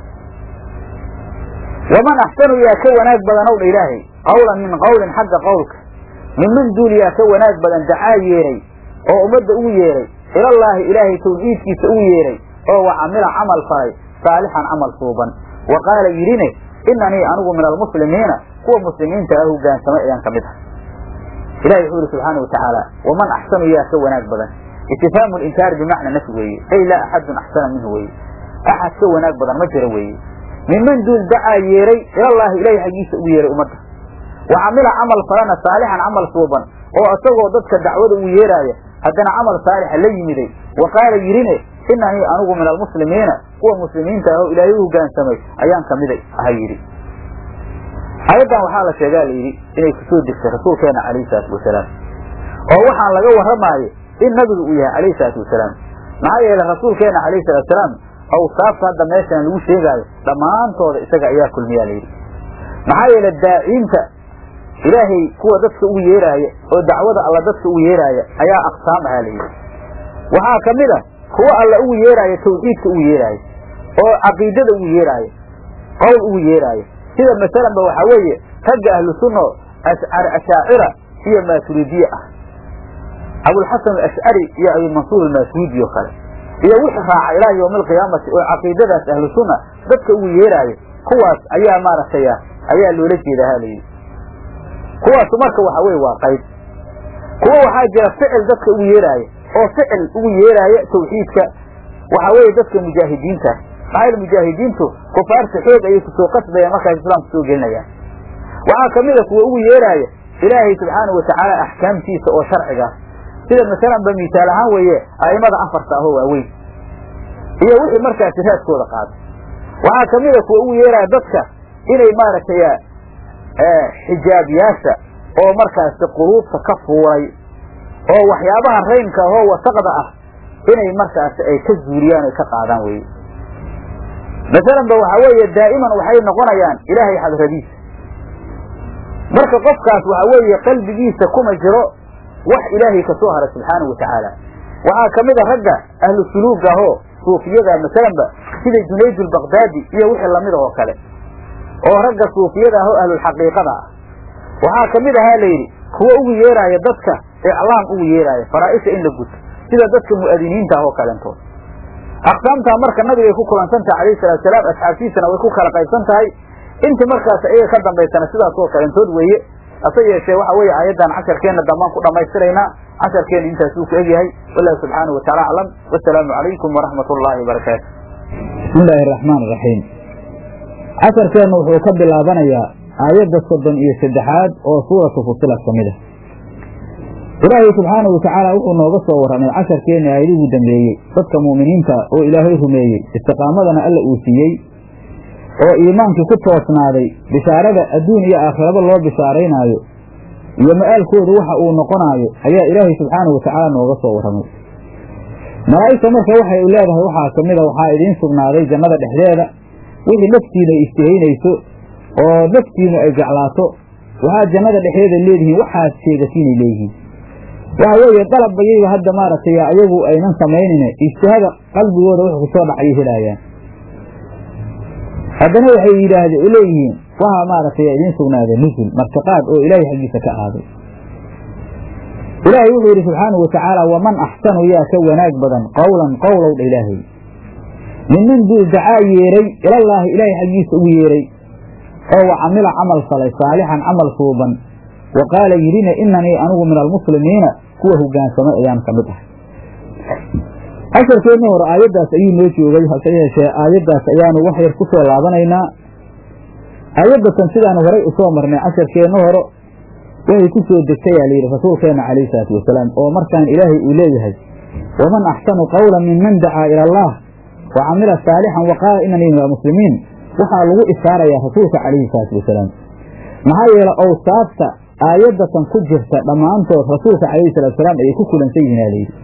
A: waman axsanu yaa ka wanaag badan ow dha ilaahay qawlan min qawlin xagga qowlka minman duul yaa ka wanaag badan dacaa yeeray oo ummadda ugu yeeray ilallaahi ilaahay tawxiidkiisa ugu yeeray oo wa camila camal falay saalixan camal suuban wa qaala yidhine inanii anigu min almuslimiina kuwa muslimiinta ah hogaansamay ayaan ka mid ah ilahi wuxuu yihi subxaana watacaala waman axsanu yaa ka wanaag badan istifhaamu linkaari bimacna nafy weeye ay laa axadun axsana minhu weeye axad ka wanaag badan ma jiro weeye minman duul dacaa yeeray ilallaahi ilahay xaggiisa ugu yeeray ummadda wa camila camal falana saalixan camal suuban oo isagoo dadka dacwada ugu yeeraaya haddana camal saalixa la yimiday wa qaala yidhine inanii anigu min almuslimiina kuwa muslimiinta ah oo ilaahay u hogaansamay ayaan kamiday aha yidhi aayaddan waxaa la sheegaa la yidhi inay kusoo degtay rasuulkeena calayhi salaatu wasalaam oo waxaan laga warramaayo in nabigu uu yahay calayhi salaatu wasalaam maxaa yeelay rasuulkeena calayhi salatu wasalaam awsaafta hadda meeshan lagu sheegaayo dhammaantooda isaga ayaa kulmiyaa layidhi maxaa yeele daaciinta ilaahay kuwa dadka ugu yeeraaya oo dacwada alla dadka ugu yeeraaya ayaa aqsaam ahaa layidhi waxaa ka mid a kuwo alla ugu yeeraayo tawxiidka ugu yeeraayo oo caqiidada ugu yeeraayo qowl ugu yeeraayo sida masalanba waxaa weeye ragga ahlu sunna ashaacira iyo maaturidiye ah abulxasan alashcari iyo abimansuur almaaturiidi oo kale iyo wixii raaca ilaa yowmi alqiyaamati oo caqiidadaas ahlu sunna dadka ugu yeeraayo kuwaas ayaa maaragtay ayaa loola jeedaa ha layidhi kuwaasu marka waxa weye waa qayb kuwo waxaa jira ficil dadka ugu yeeraaya oo ficil ugu yeeraaya tawxiidka waxaa weeye dadka mujaahidiinta maxaa yeel mujaahidiintu kufaarta xoog ayay kusoo qasbayaan markaas islaamku soo gelinayaan waxaa kamid a kuwa ugu yeeraaya ilaahay subxaanau watacaala axkaamtiisa oo sharciga sida masalanba misaal ahaan weeye a'imada afarta ahoo waaweyn iyo wixii markaasi raaskooda qaaday waxaa kamid a kuwa ugu yeeraya dadka inay maaragtay xijaabiyaasha oo markaasi quluubta ka fuulay oo waxyaabaha raynka ahoo wasaqda ah inay markaasi ay ka zuuliyaan oy ka qaadaan weye masalan ba waxaa weeye daa'iman waxay noqonayaan ilaahay xadradiisa marka qofkaas waxaa weeye qalbigiisa kuma jiro wax ilaahay kasoo haray subxaanahu watacaala waxaa kamid a ragga ahlu suluuga ahoo suufiyada masalanba sida junayd albakdaadi iyo wixii lamida oo kale oo ragga suufiyada ah oo ahlulxaqiiqada ah waxaa kamid ahaa layidhi kuwo ugu yeeraaya dadka iclaam ugu yeeraaya faraa'isha in la guto sida dadka mu'adiniinta ah oo kalentood aqsaamtaa marka nabigay ku kulansan tahay alayhi salatu salaam asxaabtiisana way ku kala qaybsan tahay intii markaas iyaga ka dambaysana sidaas oo kalentood weeye hase yeeshee waxa weeye aayaddan casharkeenna dambaan ku dhammaystiraynaa casharkeenna intaasuu ku egyahay wallahu subxaanahu wataala aclam wasalaamu calaykum waraxmat ullaahi wabarakaatu
B: bismi illaahi araxmaan iraxiim casharkeennu wuxuu ka bilaabanayaa aayadda soddon iyo saddexaad oo suuratu fusilat ka mid ah ilaahay subxaanahu watacaala wuxuu nooga soo warramay casharkeenna aayadihii dambeeyey dadka mu'miniinta oo ilaahay rumeeyey istiqaamadana alla uu siiyey oo iimaankii ku toosnaaday bishaarada adduun iyo aakhiraba loo bishaaraynaayo iyo ma'aalkoodu waxa uu noqonaayo ayaa ilaahay subxaanahu watacaala nooga soo warramay malaa'igta marka waxay leedahay waxaa ka mid a waxaa idiin sugnaaday jannada dhexdeeda wixii naftiina istihaynayso oo naftiinu ay jeclaato waxaad jannada dhexdeeda leedihiin waxaad sheegatiinay leeyihiin waxa weeye dalabbayayba hadda maaragtay ayagu aynan samaynine ijtihada qalbigooda wuxuu ku soo dhacayay helaayaan haddana waxay yidhaahde leeyihiin waxaa maaragtay idiin sugnaaday nusul martiqaad oo ilaahay xaggiisa ka ahaaday ilaahay wuxuu yidhi subxaanahu watacaala waman axsanu yaa ka wanaag badan qowlan qowlow dha ilaahay minman duu dacaa yeeray ilallaahi ilaahay xaggiisa ugu yeeray oo wa camila camal falay saalixan camal suuban wa qaala yidhina inanii anigu min almuslimiina kuwa hogaansamay ayaan ka mid ahay casharkeenna hore aayaddaas ayuu noo joogay hase yeeshee aayaddaas ayaanu wax yar ku soo laabanaynaa aayaddatan sidaanu horay usoo marnay casharkeenna hore waxay ku soo degtayaa layidhi rasuulkeenna calayhi salaatu wasalaam oo markaan ilaahay uu leeyahay waman axsanu qawlan minman dacaa ila allah wa camila saalixan wa qaala inanii min almuslimiin waxaa lagu ishaarayaa rasuulka calayhi salaatu wasalaam maxaa yeele awsaafta aayaddatan ku jirta dhammaantood rasuulka calayhi salatu wasalaam ayay ku kulansan yihiin aa layidhi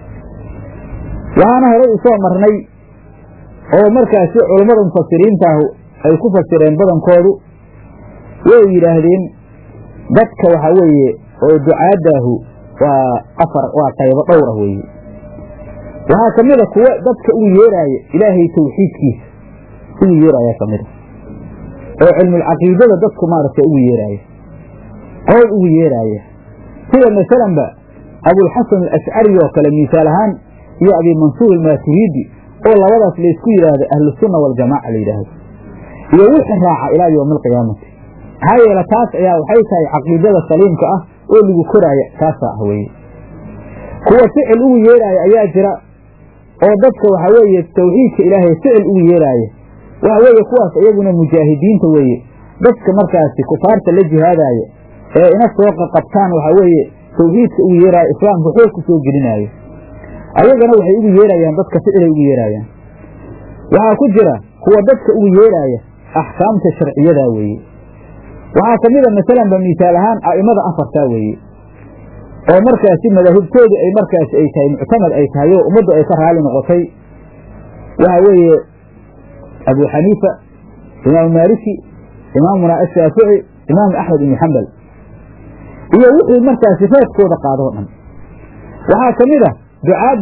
B: waxaana horay usoo marnay oo markaasi culammada mufasiriintaahu ay ku fasireen badankoodu way yidhaahdeen dadka waxaa weeye oo ducaadaahu waa afar waa qaybo dhowr ah weeye waxaa ka mid a kuwa dadka ugu yeeraaya ilaahay tawxiidkiisa ugu yeeraaya ka mid a oo cilmulcaqiidada dadku maaragtay ugu yeeraaya qowl ugu yeeraaya sida masalanba abulxasan alashcari oo kale misaal ahaan iyo abi mansuur almaaturiidi oo labadaas laysku yidhaahdo ahlusunna waljamaaca la yidhaahdo iyo wixii raaca ilaa yowmi alqiyaamati maxaa yeele taas ayaa waxay tahay caqiidada saliimka ah oo lagu koraaya taasaa ah weeye kuwa ficil ugu yeeraaya ayaa jira oo dadka waxaa weeye tawxiidka ilaahay ficil ugu yeeraaya waxa weeye kuwaas iyaguna mujaahidiinta weeye dadka markaasi kufaarta la jihaadaaya ee ina soo qaqabtaan waxaa weeye tawxiidka ugu yeeraaya islaamka xoog ku soo gelinaayo ayagana waxay ugu yeerayaan dadka ficilay ugu yeeraayaan waxaa ku jira kuwa dadka ugu yeeraaya axkaamta sharciyadaa weeye waxaa ka mid a masalanba misaal ahaan a'imada afartaa weeye oo markaasi madaahibtoodu ay markaasi ay tahay muctamad ay tahay oo ummaddu ay ka raali noqotay waxaa weeye abu xaniifa imaamu maaliki imaamuna ashaafici imaamu axmed ibnu xambal iyo wixii markaasi reedkooda qaadoo dhan waxaa ka mid a ducaadda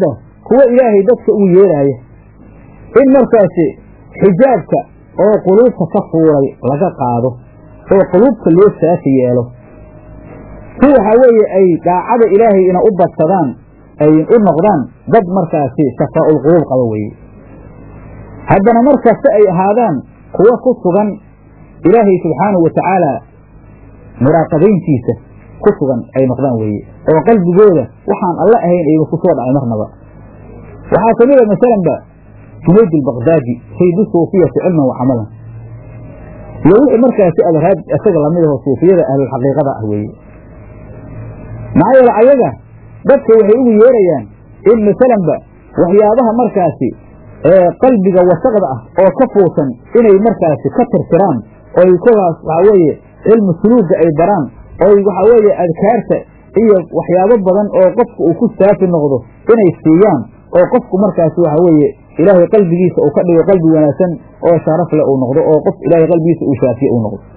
B: kuwo ilaahay dadka ugu yeeraaya in markaasi xijaabka oo quluubta ka fuulay laga qaado oo quluubta loo saafi yeelo si waxaa weeye ay daacada ilaahay ina u badsadaan ay u noqdaan dad markaasi safaa'ul quluub qaba weeye haddana markasta ay ahaadaan kuwo ku sugan ilaahay subxaanahu wa tacaala muraaqabayntiisa ku sugan ay noqdaan weeye oo qalbigooda waxaan alla ahayn ayba ku soo dhacay marnaba waxaa ka mid a masalanba junayd albakdaadi saydu suufiyati cilman wa camalan iyo wixii markaasi adraad isaga lamid aho suufiyada ahlulxaqiiqada ah weeye maxaa yeele ayaga dadka waxay ugu yeerayaan in masalanba waxyaabaha markaasi ee qalbiga wasaqda ah oo ka fuusan inay markaasi ka tirtiraan oy kogaas waxaa weeye cilmu suluuga ay baraan oy waxaa weeye adkaarta iyo waxyaabo badan oo qofku uu ku saafi noqdo inay siiyaan oo qofku markaasi waxaa weeye ilaahay qalbigiisa uu ka dhigo qalbi wanaagsan oo sharaf leh uu noqdo oo qof ilaahay qalbigiisa uu shaafiye uu noqdo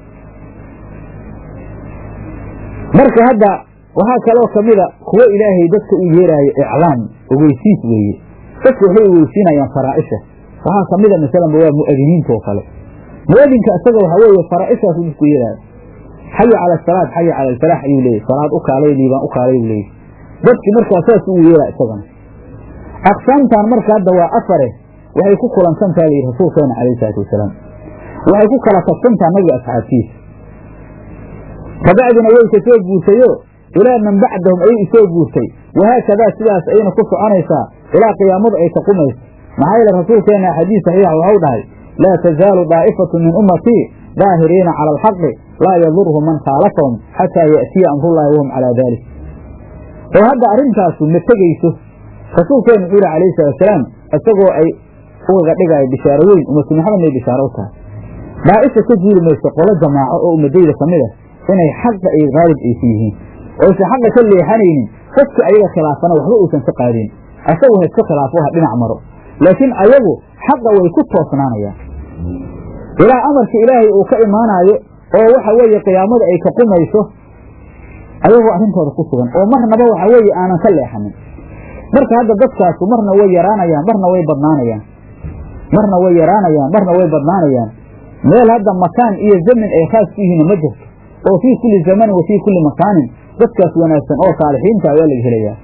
B: marka hadda waxaa kaloo kamida kuwo ilaahay dadka u yeeraayo iclaam ogeysiis weeye dadka waxay ogeysiinayaan faraa'isha waxaa kamida masalanba waa mu'adiniinta oo kale mu'adinka isaga waxaa weeye faraa'ishaasu dadku yeeraayo xaya cala asalaad xaya cala alfalaax ayuu leeyay salaad u kaalay liibaan u kaalay buu leeyay dadkii markaa saas ugu yeeraa isagana aqsaamtan marka hadda waa afare waxay ku kulansantaha layidhi rasuulkeena calayhi salaatu wasalaam waxay ku kala tagsantaha nabiga asxaabtiisa kabacdina way ka soo guurtayo ilaa man bacdahum ayay isoo guurtay wahaakadaa sidaas ayayna ku soconaysaa ilaa qiyaamadu ay taqumayso maxaa yeele rasuulkeena xadiis saxiixa waxau dhahay laa tazaalu daa'ifatu min ummatii daahiriina cala alxaqi laa yadurhum man khaalafahum xataa ya'tiya amrullaahi wahum calaa daalik oo hadda arrintaasu ma tegeyso rasuulkeenu wuxuu yihi calayhi salaatusalaam isagoo ay ugaga dhigaayo bishaaro weyn ummatu maxamed may bishaaro u tahay daa'isha ka juuri mayso qolo jamaaco oo ummadayda ka mid a inay xaqa ay haalib aysu yihiin oysan xaqa ka leexanaynin qofka ayaga khilaafana waxba uusan ka qaadin asagu ha iska khilaafo ha dhinac maro laakiin ayagu xaqa way ku toosnaanayaan ilaa amarka ilaahay uu ka imaanaayo oo waxa weeye qiyaamada ay ka qumayso ayagoo arrintooda ku sugan oo marnaba waxa weeye aanan ka leexanin marka hadda dadkaasu marna way yaraanayaan marna way badnaanayaan marna way yaraanayaan marna way badnaanayaan meel hadda makaan iyo zamin ay khaas ku yihiin ma jirto oo fii kulli zamanin wa fii kulli makaanin dadkaas wanaagsan oo saalixiinta ayaa laga helayaa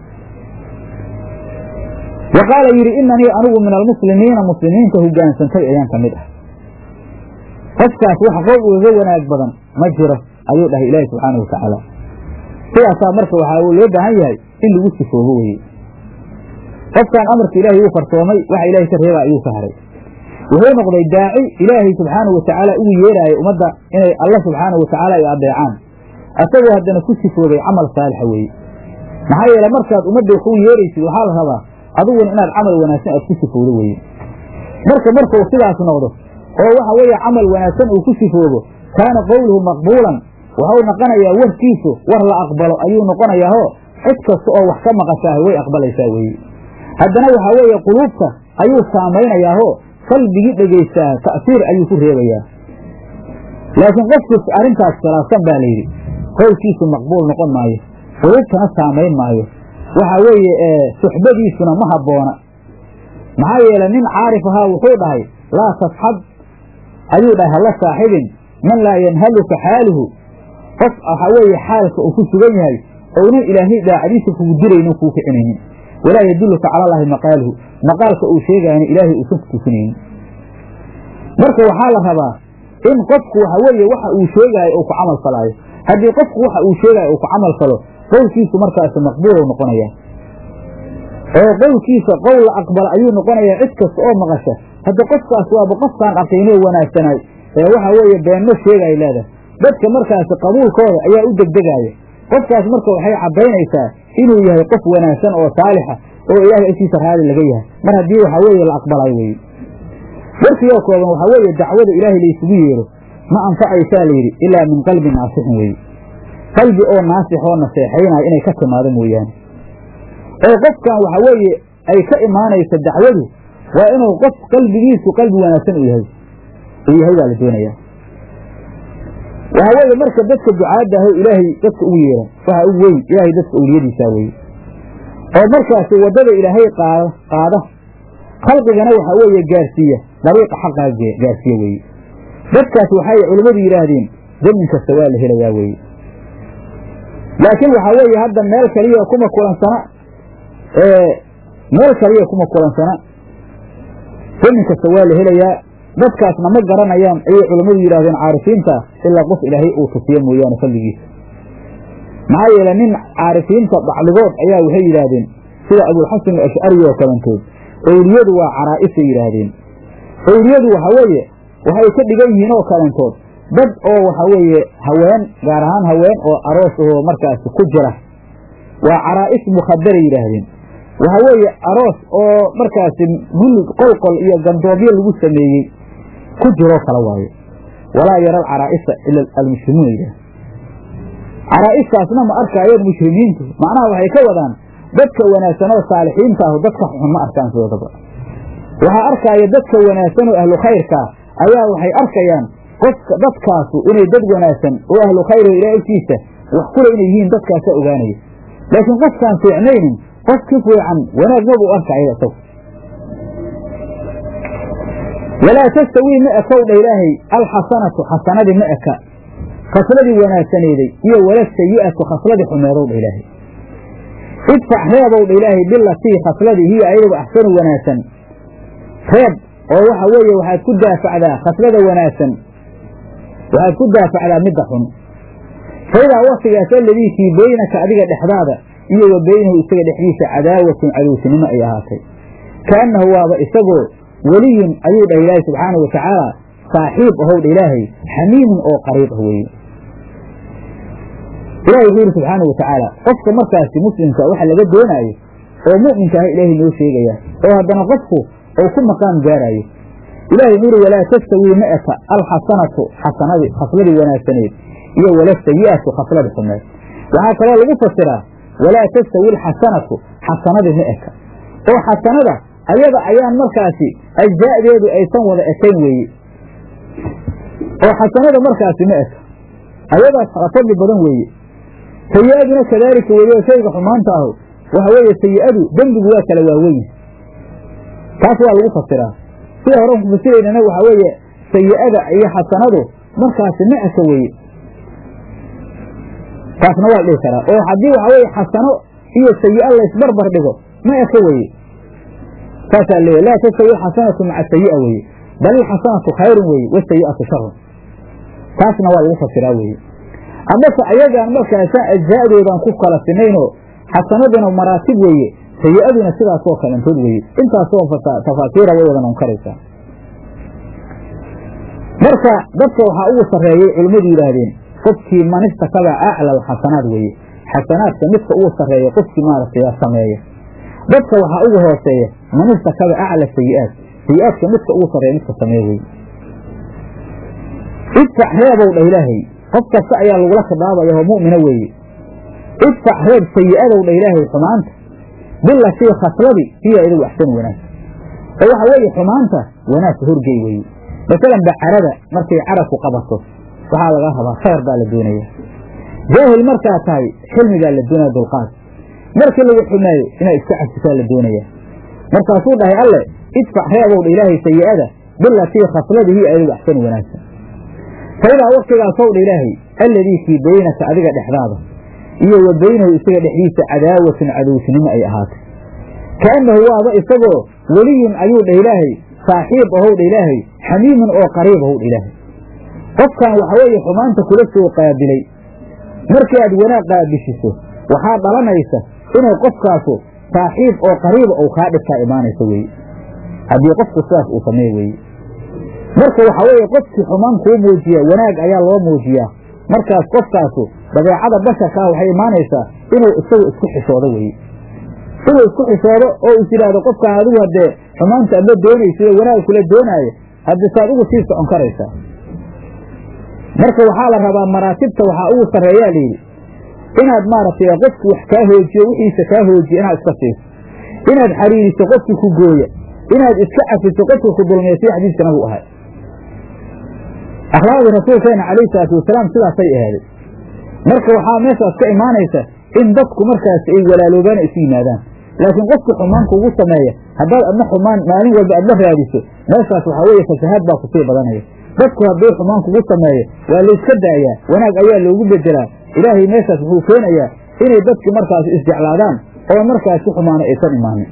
B: wa qaala yidhi inanii anigu min almuslimiina muslimiinta hogaansantay ayaan ka mid ah qofkaas wax qowl ugaga wanaag badan ma jiro ayuu dhahay ilaahi subxaana wa tacaala sidaasaa marka waxaa loo baahan yahay in lagu sifoobo weye qofkan amarka ilaahay uu farsoomay waxa ilahay ka reeba ayuu ka haray wuxuu noqday daaci ilaahay subxaanau watacaala ugu yeeraayo ummadda inay alla subxaanau watacaala ay adeecaan asagoo haddana ku sifoobay camal saalixa weeye maxaa yeele markaad ummadda wax u yeeraysid waxaa la rabaa adiguna inaad camal wanaagsan aad ku sifowdo weye marka markuu sidaas noqdo oo waxa weeye camal wanaagsan uu ku sifoobo kaana qowluhu maqbuulan waxau noqonayaa warkiisu war la aqbalo ayuu noqonayaao cid kasta oo wax ka maqashaaha way aqbalaysaa weeye haddana waxaa weeye quluubta ayuu saamaynayaao qalbigii dhegaystaah ta'siir ayuu ku reebayaa laakiin qofkiis arrintaas khilaafsan baa layidhi qowlkiisu maqbuul noqon maayo quluubtana saamayn maayo waxa weeye suxbadiisuna ma habboona maxaa yeele nin caarif ahaa wuxuu dhahay laa tasxab ayuu dhahay halla saaxibin man laa yanhaluka xaaluhu qof waxaa weeye xaalka uu ku sugan yahay ounan ilaahay daacadiisa kugu diraynin kuu kicinaynin walaa yadulluka cala allaahi maqaaluhu maqaalka uu sheegaayna ilaahay uusan ku tusinaynin marka waxaa la rabaa in qofku waxa weeye waxa uu sheegaayo uu ku camal falaayo haddii qofku waxa uu sheegaayo uu ku camal falo qowlkiisu markaasi maqbuulow noqonaya oo qowlkiisa qowl la aqbala ayuu noqonayaa cid kasta oo maqasha hadda qofkaas waaba qofkaan aqiinoo wanaagsanaay ee waxa weeye beenno sheegay leedahay dadka markaasi qabuulkooda ayaa u degdegaaya qofkaas marka waxay caddaynaysaa inuu yahay qof wanaagsan oo saalixa oo ilaahay agtiisa raali laga yahay mar haddii waxaa weeye la aqbalayo weye warkiyoo kooban waxaa weeye dacwada ilaahay laysugu yeero ma anfacaysaa layidhi ilaa min qalbi naasixin weeye qalbi oo naasix oo naseexaynaya inay ka timaado mooyaane oo qofkan waxa weeye ay ka imaanaysa dacwadu waa inuu qof qalbigiisu qalbi wanaagsan u yahay uu yahay baa la doonayaa waxaa weeye marka dadka ducaadda aho ilaahay dadka ugu yeeran waxa ugu weyn ilaahay dadka awliyadiisaa weye oo markaasi waddada ilaahay qaada qaada khalqigana waxaa weeye gaarsiiya dariiqa xaqaa gaarsiiya weeye dadkaas waxay culimmadu yidhaahdeen zamin kasta waa la helayaa weeye laakiin waxaa weeye hadda meel kaliya kuma kulansana meel kaliya kuma kulansana zamin kasta waa la helayaa dadkaasna ma garanayaan ayay culimmadu yidhahdeen caarifiinta ilaa qof ilaahay uu tusiyo mooyaane fadligiisa maxaa yeele nin caarifiinta bacdigood ayaa waxay yidhaahdeen sida abulxasan ashcari oo kalantood owliyadu waa caraa'isay yidhaahdeen owliyadu waxa weeye waxay ka dhigan yihiin oo kalantood dad oo waxa weeye haween gaar ahaan haween oo aroos ahoo markaasi ku jira waa caraa'is mukhadaray yidhaahdeen waxa weeye aroos oo markaasi gullig qolqol iyo gandoobyo lagu sameeyey ku jiroo kala waaye walaa yara alcaraa'isa ila almushrimuuna yidhaah caraa'istaasna ma arkaayeen mushrimiintu macnaha waxay ka wadaan dadka wanaagsan oo saalixiinta ahu dadka xun ma arkaan sidoodaba waxaa arkaaya dadka wanaagsan oo ahlu khayrkaa ayaa waxay arkayaan qofka dadkaasu inay dad wanaagsan oo ahlu khayr oo ilaah agtiisa wax kule inay yihiin dadkaasaa ogaanaya laakiin qofkaan fiicnaynin qof ki fiican wanaag mabuu arkaya isagu walaa tastawii ma ekow dha ilaahay alxasanatu xasanadii ma eka khasladii wanaagsaneeday iyo wala sayi'atu khasladii xumeedow dha ilaahay idfac reebow dha ilaahay bilatii khasladii hiya ayagu axsanu wanaagsan reeb oo waxa weeye waxaad ku daafacdaa khaslada wanaagsan waxaad ku daafacdaa midda xun faidaa waktigaas alladii kii beynaka adiga dhexdaada iyo wa beynahu isaga dhexdiisa cadaawatun cadowsinimo ay ahaatay kaannahu waaba isagoo weliyun ayuu dhah ilaahay subxaana wa tacaala saaxiib ahow dha ilaahay xamiimun oo qariib ah weeye ilahay wuxuu yidhi subxaana wa tacaala qofka markaasi muslimka waxa laga doonaayo oo mu'minka ah ilaahay noo sheegaya oo haddana qofku ou ku maqaam gaaraayo ilahay wuxuu yidhi walaa tastawii ma eka alxasanatu xasanadii khasladii wanaagsaneed iyo wala sayi'atu khaslada xumeed waxaa kaloo lagu fasiraa walaa tastawi alxasanatu xasanadii ma eka oo xasanada ayada ayaan markaasi ajza'deedu aysan wada ekayn weeye oo xasanada markaasi ma eka ayadaas fadli badan weeye sayi'aduna kadaalika weeye oo shayga xumaanta ahu waxa weeye sayi'adu dembigu waa kala waaweyn taas waa lagu fasiraa sida hore ku fasiraynana waxaa weeye sayi'ada iyo xasanadu markaasi ma eka weeye taasna waa la dhihi karaa oo haddii waxa weeye xasano iyo sayi'a laysbarbar dhigo ma eka weeye saasaa leeyahy laa tastawi alxasanatu maca sayi'a weeye bal ilxasanatu khayrun weeye wasayi'atu sharun taasna waa lagu fasiraa weeye amase ayagaan markaasaan ajza'doodaan ku kala sinaynoo xasanaduna maraatib weeye sayi'aduna sidaasoo kalantood weeye intaasoo tafaasiira way wadan unkaraysaa marka dadka waxaa ugu sarreeyey culimmadu yidhaahdeen qofkii manistakaba acla alxasanaad weeye xasanaadka midka ugu sarreeya qofkii maaragtay sameeya dadka waxaa ugu hooseeya manistakaba acla sayi'aat sayi'aadka midka ugu sarreeya midka sameeya weye idfac reebow dha ilaahay qof kasta ayaa lagula khidaabaya oo mu'mina weeye idfac reeb sayi'adow dha ilaahay xumaanta bilatii khasladii hiya idagu axsanu wanaag oo waxa weeye xumaanta wanaagka horgey weeye masalan bacarada markay carabku qabato waxaa laga rabaa khayr baa la doonaya jaahil markaa tahay xilmigaa la doonaya dulqaad markii lagu xumeeyo inaad iska cafisaa la doonaya markaasuu dhahay alle idfac reebow dha ilaahay sayi'ada bilatii khasladii hiya idagu axsanu wanaagsan faidaa waktigaasow dha ilaahay alladii kii beynaka adiga dhexdaada iyo wa beynahu isaga dhexdiisa cadaawatun cadowsnimo ay ahaatay kaannahu waaba isagoo weliyun ayuu dha ilaahay saaxiib ahow dha ilaahay xamiimun oo qariib ahow dha ilaahay qofkan waxa weeye xumaanta kula soo qaabilay markii aad wanaag qaabishiso waxaa dhalanaysa inay qofkaasu saaxiib oo qariiba uu kaa dhibkaa imaanaysa weeye haddii qofku sidaas uu sameey weeye marka waxaa weeye qofkii xumaan kuu muujiya wanaag ayaa loo muujiyaa markaas qofkaasu dabeecada basharkaa waxay imaanaysaa inuu isagu isku xishoodo weye inuu isku xishoodo oo is yidhaahdo qofkaan adigu haddee xumaanta adla doonaysa iyo wanaag kula doonaayo haddii saad ugu sii socon karaysaa marka waxaa la rabaa maraatibta waxaa ugu sarreeyaa layidhi inaad maaragtay qofki wax kaa hoojiyo wixiisa kaa hoojiya inaad iska siiso inaad xariiriso qofkii ku gooya inaad iska cafiso qofkii ku dulmiya sida xadiiska nabigu ahay akhlaaqdii rasuulkeena calayhi salaatu wasalaam sidaasay ahaaday marka waxaa meeshaas ka imaanaysa in dadku markaas ay walaaloobaan isu yimaadaan laakiin qofkii xumaan kugu sameeya haddaad adna xumaan maalin walba aad la raadiso meeshaas waxaa weeye fasahaad baa kusii badanaya dadku hadduu xumaan kugu sameeyo waa layska daayaa wanaag ayaa loogu bedelaa ilaahay meeshaas wuxuu keenayaa inay dadkii markaas isjeclaadaan oo markaasi xumaano aysan imaanin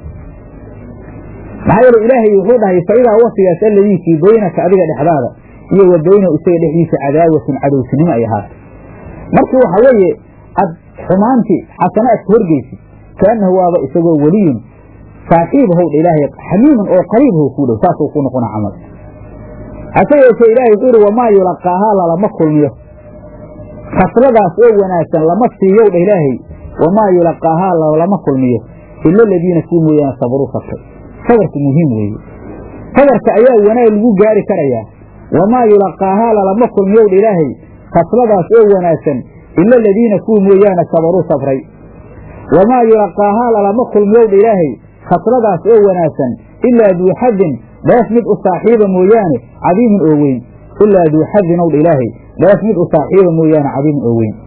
B: maxaa yeele ilaahay wuxuu dhahay faidaa wasigaas alladii fii baynaka adiga dhexdaada iyo wa baynahu isaga dhexdiisa cadaawatun cadowtinimo ay ahaatay markii waxa weeye ad xumaantii xasana ad ka horgeysid kaanahu waaba isagoo weliyun saaxiib howdha ilaahay xamiimun oo qariib how kuu dhow saasuu ku noqona camal hase yeeshee ilaahay wuxuu ihi wamaa yulaqaahaa lalama kulmiyo khasladaas oo wanaagsan lama siiyow dha ilaahay wamaa yulaqaahaa lalama kulmiyo ila aladiina kuu mooyaane sabaruu sabtay sabarku muhiim weeye sabarka ayaa wanaag lagu gaari karayaa wamaa yulaqaahaa lalama kulmiyow dha ilaahay khasladaas oo wanaagsan ila aladiina kuwa mooyaane sabaruu sabray wamaa yulaqaahaa lalama kulmiyow dha ilaahay khasladaas oo wanaagsan ilaa duu xadin dheef mid u saaxiiba mooyaane cadiimin oo weyn ilaa duu xadin ow dha ilaahay dheef mid u saaxiiba mooyaane cadiimin oo weyn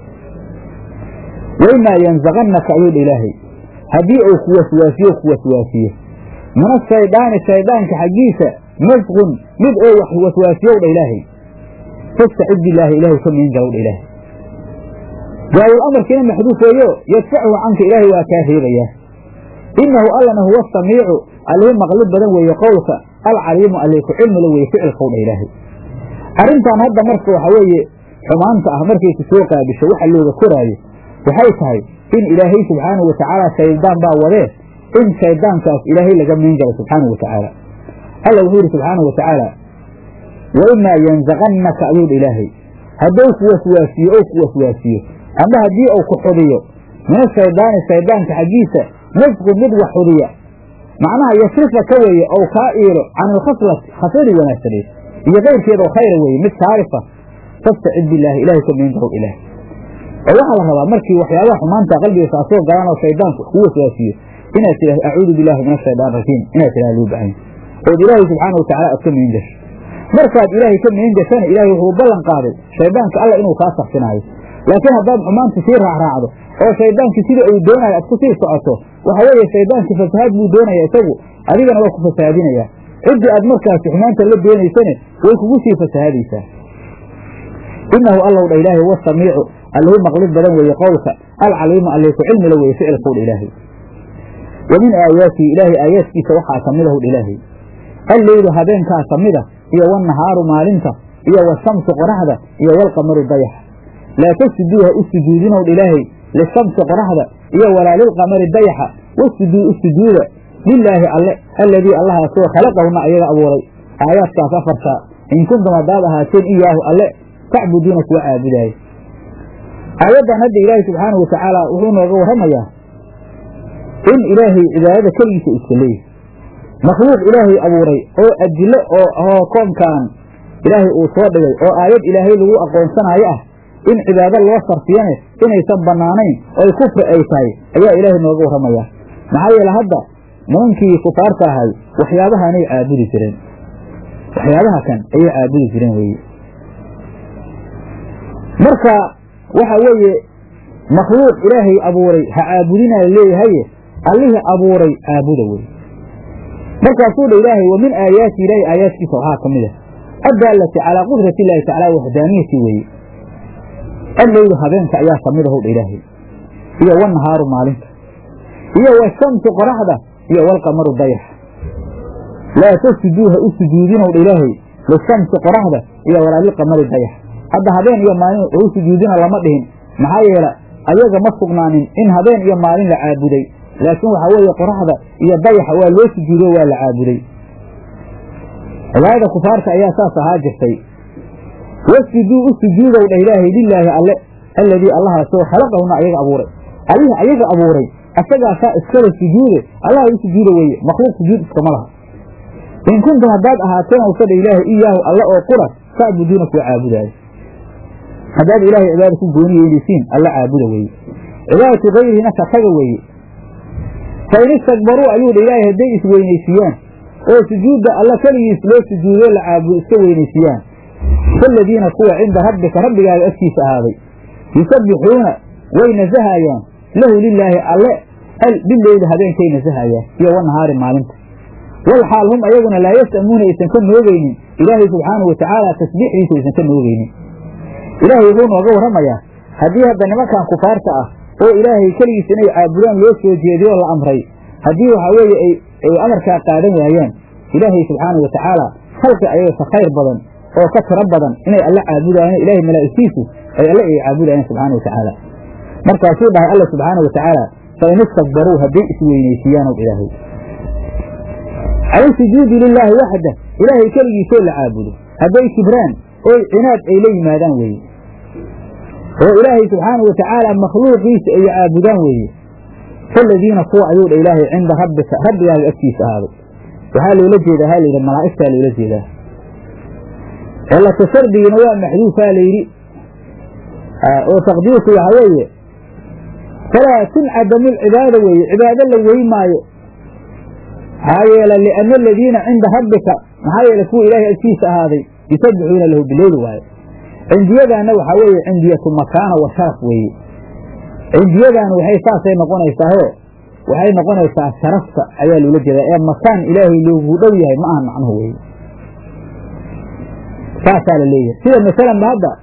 B: waimaa yanzaqannaka ayuu dha ilaahay haddii uu ku waswaasiyo ku waswaasiyo min ashaydaani shayddaanka xaggiisa nasqun mid oo wax waswaasiyow dha ilaahay fastacid bilaahi ilaahay ka miin galow dha ilaahay jaawul amarkiina maxduuf weeyo yadfachu canka ilaahay waa kaa reebayaa innahu allana huwa samiicu allihi maqlid badan weeye qowlka alcaliimu alli ku cilmila weeye ficilkow dha ilaahay arrintan hadda marka waxa weeye xumaanta ah markay ku soo qaabisho waxa looga koraayo waxay tahay in ilaahay subxaanahu watacaala shayddaan baa wadee in shayddaankaas ilaahay laga miin galo subxaanahu watacaala alla wuxuu yidhi subxaanahu watacaala wa imaa yanzaqannaka ayuu dha ilaahay hadduu ku waswaasiyo ou ku waswaasiyo ama haddii uu ku xudiyo min ashaydaani shayddaanka xaggiisa nasqun mid wax xudiya macnaha yasrifa ka weeye ou kaa iilo can ilkhaslati khasladii wanaagsaneed iyo kayrkeed oo khayra weeye mid saarifa fastacid bilaahi ilahay ka miin garow ilaah oo waxaa la rabaa markii waxyaabaha xumaanta qalbiga kaa soo galaan oo shaydaanku wax kuu waswaasiyo inaad tidhahdo acuudu billahi min ashaydaan rajiim inaad tidhahda loo baahan ood ilaahay subxaana watacala aad ka miin gasho markaad ilaahay ka miin gashana ilaahay wuxuu ballan qaaday shaydaanka alla inuu kaa sarfinaayo laakiin haddaad xumaanta sii raacraacdo oo shaydaankii sida uu doonayo aad ku sii socoto waxa weeye shaydaankii fasahaad buu doonaya isagu adigana waa ku fasahaadinayaa ciddii aad markaasi xumaanta la doonaysane way kugu sii fasahaadaysaa inahu allow dha ilaahay huwa samiicu allihi maqlid badan weeye qowlka alcaliimu alli ku cilmila weeye ficilkow dha ilaahay wa min aayaatihi ilaahay aayaadkiisa waxaa ka mid ahu dha ilaahay alleylu habeenkaa ka mida iyo wanahaaru maalinta iyo washamsu qoraxda iyo walqamaru dayaxa laa tasjuduuha u sujuudinow dha ilaahay lishamsi qoraxda iyo walaa lilqamari dayaxa wasjuduu u sujuuda lilaahi alle alladii allahaasoo khalaqahuna ayaga abuuray aayaadkaas afartaa in kuntum haddaad ahaateen iyaahu alle tacbuduuna kuwa caabudaaya aayaddan hadda ilaahay subxaanahu watacaala wuxuu nooga warramayaa in ilaahay cibaadada keligiisa iska leeyahy makhluuq ilaahay abuuray oo adilo oo oo koonkan ilaahay uu soo dhigay oo aayad ilaahay lagu aqoonsanaayo ah in cibaado loo sarfiyane inaysan bannaanayn oy kufri ay tahay ayaa ilaahay nooga warramayaa maxaa yeele hadda nimankii kufaarta ahay waxyaabahanay caabudi jireen waxyaabaha kan ayay caabudi jireen weeye marka waxa weeye makhluuq ilaahay abuuray ha caabudinaa leeyahaye allihii abuuray caabuda weye markaasuu dha ilaahay wa min aayaati ilaahi aayaadkiisa waxaa ka mid a addaalati calaa qudrati illaahi tacala waxdaaniyati weeye alleylu habeenka ayaa ka mid ahu dha ilaahay iyo wanahaaru maalinta iyo washamsu qoraxda iyo walqamaru dayaxa laa tasjuduuha u sujuudinow dha ilaahay lishamsi qoraxda iyo walaa lilqamari dayaxa hadda habeen iyo maalin u sujuudina lama dhihin maxaa yeele ayaga ma sugnaanin in habeen iyo maalin la caabuday laakiin waxaa weeye qoraxda iyo dayaxa waa loo sujuudo waa la caabuday cibaadada kufaarta ayaa saas ahaa jirtay wasjuduu u sujuudow dha ilaahay lilaahi alle alladii allahaasoo khalaqahuna ayaga abuuray allihii ayaga abuuray asagaasaa iskale sujuude allaha u sujuuda weeye makhluuq sujuud iskama laha in kuntum haddaad ahaateen owsa dha ilaahay iyaahu alle oo qura tacbuduuna kuwa caabudaayo haddaad ilaahay cibaada ku gooni yeelisiin alla caabuda weeye cibaadatu kayrihina ka taga weeye fa in istakbaruu ayuu dha ilaahay hadday isweynaysiiyaan oo sujuudda alla keligiis loo sujuudo la caabudo iska weynaysiiyaan faaladiina kuwa cinda rabbika rabbigaaga agtiisa ahaaday yusabbixuuna way nasahayaan lahu lilaahi alle bileyli habeenkay nasahayaan iyo wanahaari maalinta wal xaal hum ayaguna laa yasamuuna aysan ka noogeynin ilaahay subxaanahu watacaala tasbiixdiisa aysan ka noogeynin ilaahay wuxuu nooga warramayaa haddii hadda nimankan kufaarta ah oo ilaahay keligiis inay caabudaan loo soo jeediyo oo la amray haddii waxaa weeye ay amarkaa qaadan waayaan ilaahay subxaanahu watacaala khalqi ayaga ka khayr badan oo ka tiro badan inay alla caabudayaan ilaahay malaa'igtiisu ay alle ay caabudayaan subxaana watacaala markaasuu dhahay alla subxaana watacaala fa in istakbaruu hadday isweynaysiiyaanow ilaahay cala sujuudi lilaahi waxda ilaahay keligiisoo la caabudo hadday kibraan oy cinaad ay la yimaadaan weeye oo ilaahay subxaanau watacaala makhluuqiisa ay caabudaan weeye faladiina kuwa ayuu dha ilaahay cinda rabbika rabbigaaga agtiisa ahaaday waxaa loola jeedaa ha layidhi malaa'igtaa loola jeedaa cilata shardigina waa maxduufaa layidhi oo taqdiirku waxa weeye falaa tuncadamu lcibaada weeye cibaado la wey maayo maxaa yeele liana aladiina cinda rabbika maxaa yeele kuwa ilaahay agtiisa ahaaday yusabbixuuna lahu bileyli waayo cindiyadaana waxaa weeye cindiyatu makaana wa sharaf weeye cindiyadaana waxay saasay noqonaysaaoo waxay noqonaysaa sharafta ayaa loola jeedaa ee makaan ilaahay loogu dhow yahay ma aha macnuhu weye saasaa la leeyahay sida masalan ba hadda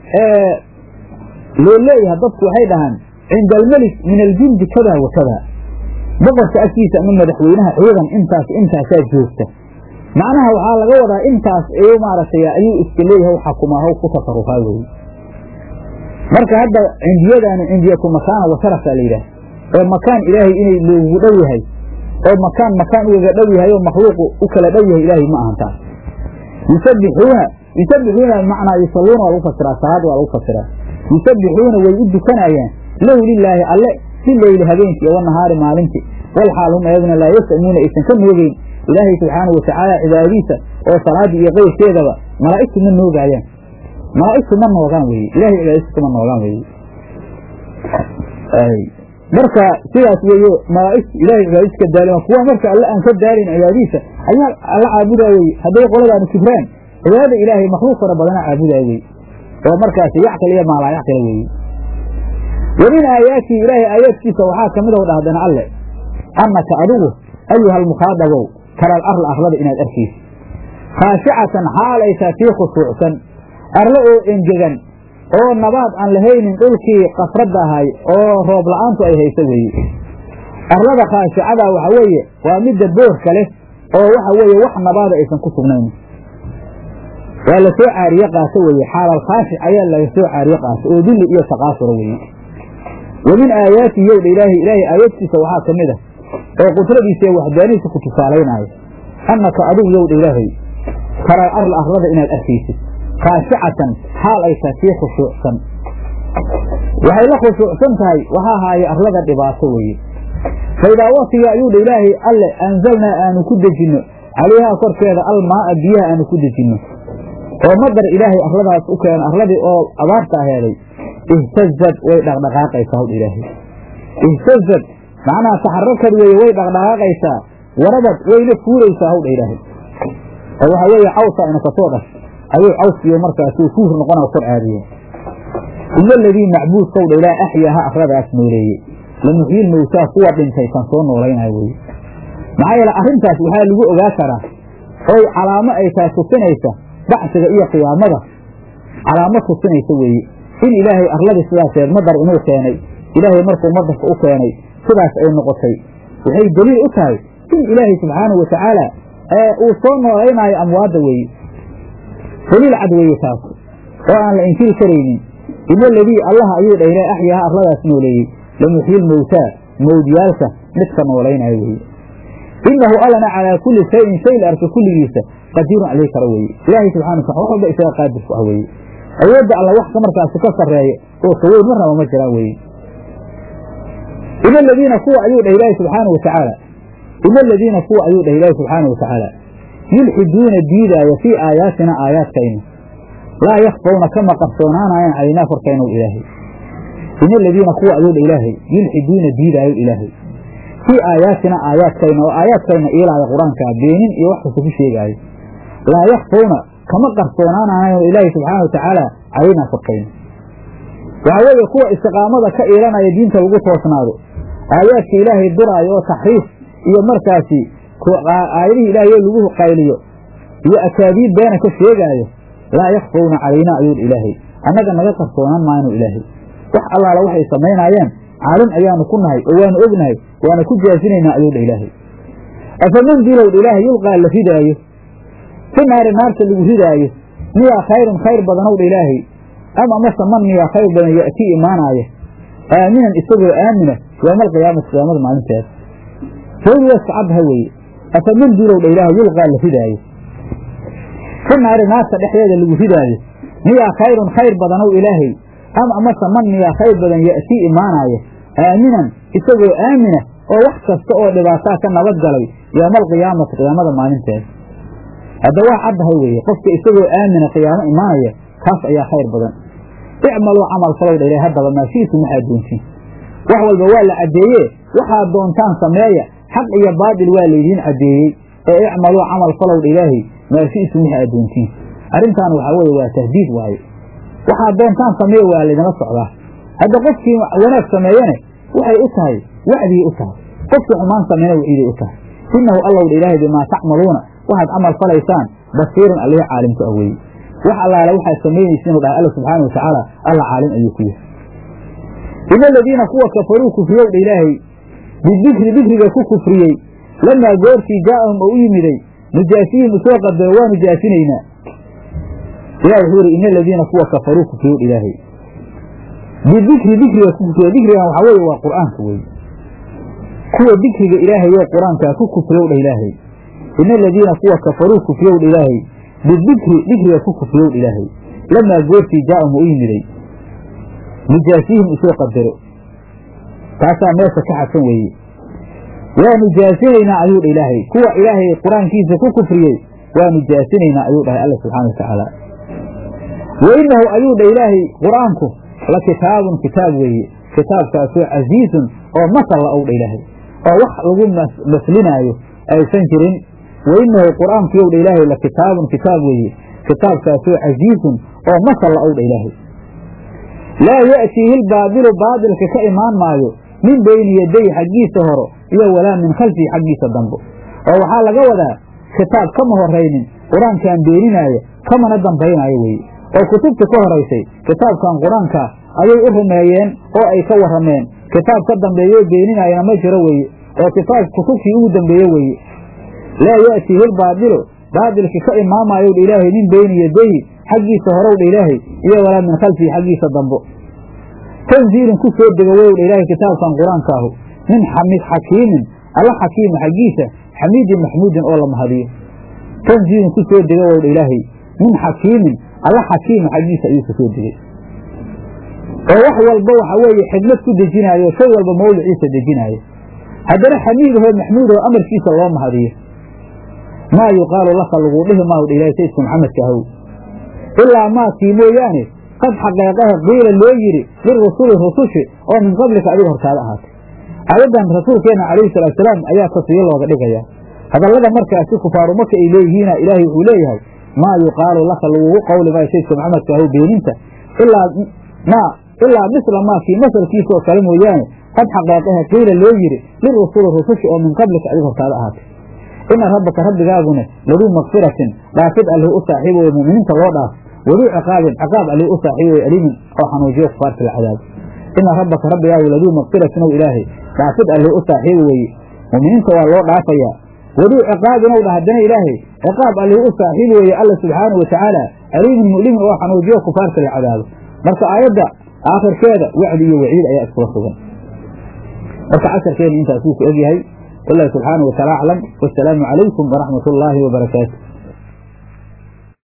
B: loo leeyahay dadku waxay dhahaan cinda almelik min aljindi kada wa kada boqorka agtiisa ama madaxweynaha ciidan intaas intaasaa joogta macnaha waxaa laga wadaa intaas ayuu maaragtay ayuu iska leeyahay xakumaa haw ku tasarufaa weye marka hadda cindiyadaani cindiyatu makaana wa sharafaa la yidhaah oo makaan ilaahay inay loogu dhow yahay oo makaan makaan ugaga dhow yahay oo makhluuqu u kala dhow yahay ilaahay ma ahan taas yusabbixuuna yusabbixuuna bimacnaa yusalluuna waa lagu fasiraa salaad waa lagu fasiraa yusabbixuuna way u dukanayaan lahu lilaahi alle si leyli habeenkii iyo wanahaari maalintii wal xaal hum ayaguna laa yasamuuna aysan ka noogeyn ilaahay subxaanahu watacaala cibaadadiisa oo salaaddii iyo qeyrkeedaba malaa'igtu ma noogaayaan malaa'igtu ma noogaan weye ilahay cibaadadiisa kuma noogaan weye marka sidaas weeye malaa'igtu ilahay cibaadadiisa ka daalima kuwa marka alle aan ka daalayn cibaadadiisa ayaa alla caabudaa weye hadday qoladaanu kibraan cibaadada ilaahay makhluuq fara badana caabudaa weye oo markaasi yacqil iyo maalaa yacqila weeye wa min aayaatihi ilaahay aayaadkiisa waxaa ka mid ow dhahdana alle annaka adigu ayuha almukhaadabow taral arla arlada inaad arkaysa khaashicatan xaalaysaa tii khushuucsan arlo oo engegan oo nabaad aan lahaynin dhulkii qasradda ahay oo roob la'aantu ay hayso weeye arlada khaashicada waxa weeye waa midda boorka leh oo waxa weeye wax nabaada aysan ku sugnayn waa la soo caariye qaato weeye xaalal khaashic ayaa laga soo caariye qaato oo dulli iyo taqaasura weeye wa min aayaatihi yowdha ilaahay ilaahay aayaadkiisa waxaa ka mid a oo qudradiisa iyo waxdaanihiisa ku tusaalaynaayo annaka adigu yowdha ilaahay taral arla arlada inaad arkaysid khaashicatan xaal ay tahay tii khushuucsan waxay la khushuucsan tahay waxaa haaye arlada dhibaato weeye faidaa watiga ayuu dha ilaahay alle anzalnaa aanu ku dejinno calayhaa korkeeda almaaa biyaha aanu ku dejinno oo madar ilaahay arladaas u keeno arladii oo abaarta aheeday ihtazad way dhaqdhaqaaqaysaa hawdha ilaahay ihtazad macnaha taxarakad weeye way dhaqdhaqaaqaysaa warabad wayna fuuraysaa hawdha ilaahay oo waxaa weeye cawsa ina kasoo dhash ayuu cawskiyo markaasuu fuur noqona kor caadiya ila aladii macbuudkowdha ilaah axyaaha arladaas nooleeyey lamuxyil mowtaa kuwa dhintay kan soo noolaynayo weye maxaa yeele arrintaas waxaa lagu ogaa karaa oy calaamo ay tahay tusinaysa bacsiga iyo qiyaamada calaamo tusinaysa weeye in ilaahay arladii sidaaseed madar inuu keenay ilaahay markuu madarka u keenay sidaas ay noqotay waxay daliil u tahay in ilaahay subxaanahu watacaala uu soo noolaynaayo amwaadda weeye daliil cad weeye taas oo aan la inkiri karaynin ina aladii allaha ayuu dha ilaah axyaaha arladaas nooleeyey lamuxyil mowtaa mawdyaalka midka noolaynayo weeye inahu allana calaa kulli shayin shay la arka kulligiisa qadiirun alay kara weeye ilaahay subxana wataala wax walba isaga qaadir ku ah weeye awoodda alla wax ka markaasi ka sarreeya oo kaweyn marnaba ma jiraan weeye ina aladiina kuwa ayuu dhah ilaahi subxaanau watacaala ina aladiina kuwa ayuu dhah ilaahi subxaanau watacaala yulxiduuna diidaaya fii aayaatina aayaadkayna laa yakfawna kama qarsoonaanayaan calaynaa korkaynaw ilaahay ina aladiina kuwa ayuu dha ilaahay yulxiduuna diidaayo ilaahay fii aayaatina aayaadkayna oo aayaadkayna iilaaya qur-aankaa beenin iyo wax kasta ku sheegaayo laa yakfawna kama qarsoonaanayo ilaahay subxaana watacaala calaynaa korkayna waxaa weeye kuwa istiqaamada ka iilanaya diinta lagu toosnaado aayaadka ilaahay duraayo oo taxriif iyo markaasi aayadihii ilaahay oo lagu qayliyo iyo akaabiid beena ka sheegaayo laa yakfawna calaynaa ayuun ilaahay annaga naga qarsoonaan maaynu ilaahay wax allaala waxay samaynaayaan caalim ayaanu ku nahay oo waanu ognahay waana ku jaasinaynaa ayuu dha ilaahay afaman dilowdha ilaahay yulqaa la ridaayo fi naari naarta lagu ridaayo miyaa khayrun khayr badanow dha ilaahay ama mase man miyaa khayr badan ya'tii imaanaaya aaminan isagoo aamina yooma alqiyaamati qiyaamada maalinteeda sawdi waa iska caddaha weeye afaman dilowdha ilaahay yulqaa la ridaayo fi naari naarta dhexdeeda lagu ridaayo miyaa khayrun khayr badanow ilaahay ama amase man miyaa khayr badan ya'tii imaanaaya aaminan isagoo aamina oo wax kasta oo dhibaataa ka nabad galay yooma alqiyaamati qiyaamada maalinteeda hadda waa caddahay weeye qofka isagoo aamina qiyaamo imaanaya kaas ayaa khayr badan icmaluu camal falow dha ilahay haddaba maa shiitum waxaad doontiin wax walba waa la caddeeye waxaad doontaan sameeya xaq iyo baatil waa laydiin caddeeyey ee icmaluu camal falow dha ilaahay maa shi'tum waxa aad doontiin arrintaan waxaa weeye waa tahdiid waaye waxaad doontaan sameeya waa laydinla socdaa hadda qofkii wanaag sameeyane waxay u tahay wacdigay u tahay qofkii xumaan sameeyana waciiday u tahay innahu allow dha ilaahay bimaa tacmaluuna waxaad camal falaysaan basiirun allihii caalimku ah weeye wax allaala waxaad samaynaysiinu dhahay alla subxaana watacaala alla caalim ayuu ku yahay ina aladiina kuwa kafaruu kufriyow dha ilaahay bidikri dikriga ku kufriyey lamaa goortii jaa'ahum oo u yimiday nujaasihim usoo qadaro waa nujaasinaynaa ilah wuxuu yidhi ina aladiina kuwa kafaruu kufriyow dha ilaahay bidikri dikriga ku kufriyo dikrigan waxaa weeye waa qur'aanka weeye kuwa dikriga ilaahay oo qur-aankaa ku kufriyow dha ilaahay ina aladiina kuwa kafaruu kufriyow dha ilaahay bidikri dikriga ku kufriyow dha ilaahay lamaa goortii jaa'ahum oo u yimiday nujaasihim usoo qadaro taasaa meesha ka xadsan weeye waa nujaasinaynaa ayuu dha ilaahay kuwa ilaahay qur-aankiisa ku kufriyey waa nujaasinaynaa ayuu dhahay alla subxaana wa tacaala wa inahu ayuu dha ilaahay qur-aanku la kitaabun kitaab weeye kitaabkaasoo casiizun oo masal la ow dha ilaahay oo wax lagu maslinaayo aysan jirin wa inahu qur-aanku yow dha ilaahay la kitaabun kitaab weeye kitaabkaasoo casiizun oo masal la ow dha ilaahay laa ya'tiihi lbaadilu baadilka ka imaan maayo min beyni yaday xaggiisa horo iyo walaa min khalfihi xaggiisa dambo oo waxaa laga wadaa kitaab kama horaynin qur-aankan beeninaaya kamana dambaynaayo weeye oo kutubta ka horaysay kitaabkan qur-aanka ayay u rumeeyeen oo ay ka warrameen kitaab ka dambeeyoo beeninaayana ma jiro weeye oo kitaab kutubtii ugu dambeeye weeye laa ya'tiihi lbaadilu baadilki ka imaamayow dha ilaahay min beyni yadayhi xaggiisa horow dha ilaahay iyo walaa min khalfihi xaggiisa dambo tanziilin ku soo dega wow dha ilaahay kitaabkan qur-aankaahu min xamid xakiimin alla xakiima xaggiisa xamiidin maxmuudin oo la mahadiyo tanziilin ku soo dega wow dha ilaahay min xakiimin alla xakiima xaggiisa ayuu ka soo degay oo wax walba waxa weeye xigmad ku dejinaayo shay walba mawliciisa dejinaayo haddana xamiidahoo maxmuudahoo amarkiisa loo mahadiyo maa yuqaalu laka laguu dhihi maahu dha ilahay sayidka maxamedka ahow ilaa maakii mooyaane qad xaqeeqaha qiila loo yidhi lirusuli rusushi oo min qablika adiga hortaada ahaatay aayaddan rasuulkeenna calayhi salaatusalaam ayaa tasriyo looga dhigayaa hadallada markaasi kufaaru marka ay leeyihiina ilaahay wuxuu leeyahay maa yuqaalu laka lagugu qawli maayo sayidka maxamedka ahow beeninta ilaa maa ilaa misla maakii masalkiisa oo kale mooyaane qad xaqeeqaha qiila loo yidhi lirusuli rusushi oo min qablika adiga hortaada ahaatay ina rabbaka rabbigaagune laduu makfiratin dhaafid allih u saaxiibo weye mu'miniinta loo dhaaf waduu ciqaabin ciqaab allih u saaxiibo weye alimin oo xanuujiyo kufaarta la cadaabo ina rabbaka rabbigaagu laduu makfiratin ow ilaahay dhaafid allih u saaxiibo weeye mu'miniinta waa loo dhaafayaa waduu ciqaabin ow dha haddana ilaahay ciqaab allih u saaxiibo weeye alla subxaanahu watacaala alimin mu'limin oo xanuujiyo kufaarta la cadaabo marka aayadda aakhirkeeda wacdi iyo waciid ayaa iskula sugan marka casharkeena intaas wuu ku egyahay والله سبحانه وتعالى أعلم والسلام عليكم ورحمة الله وبركاته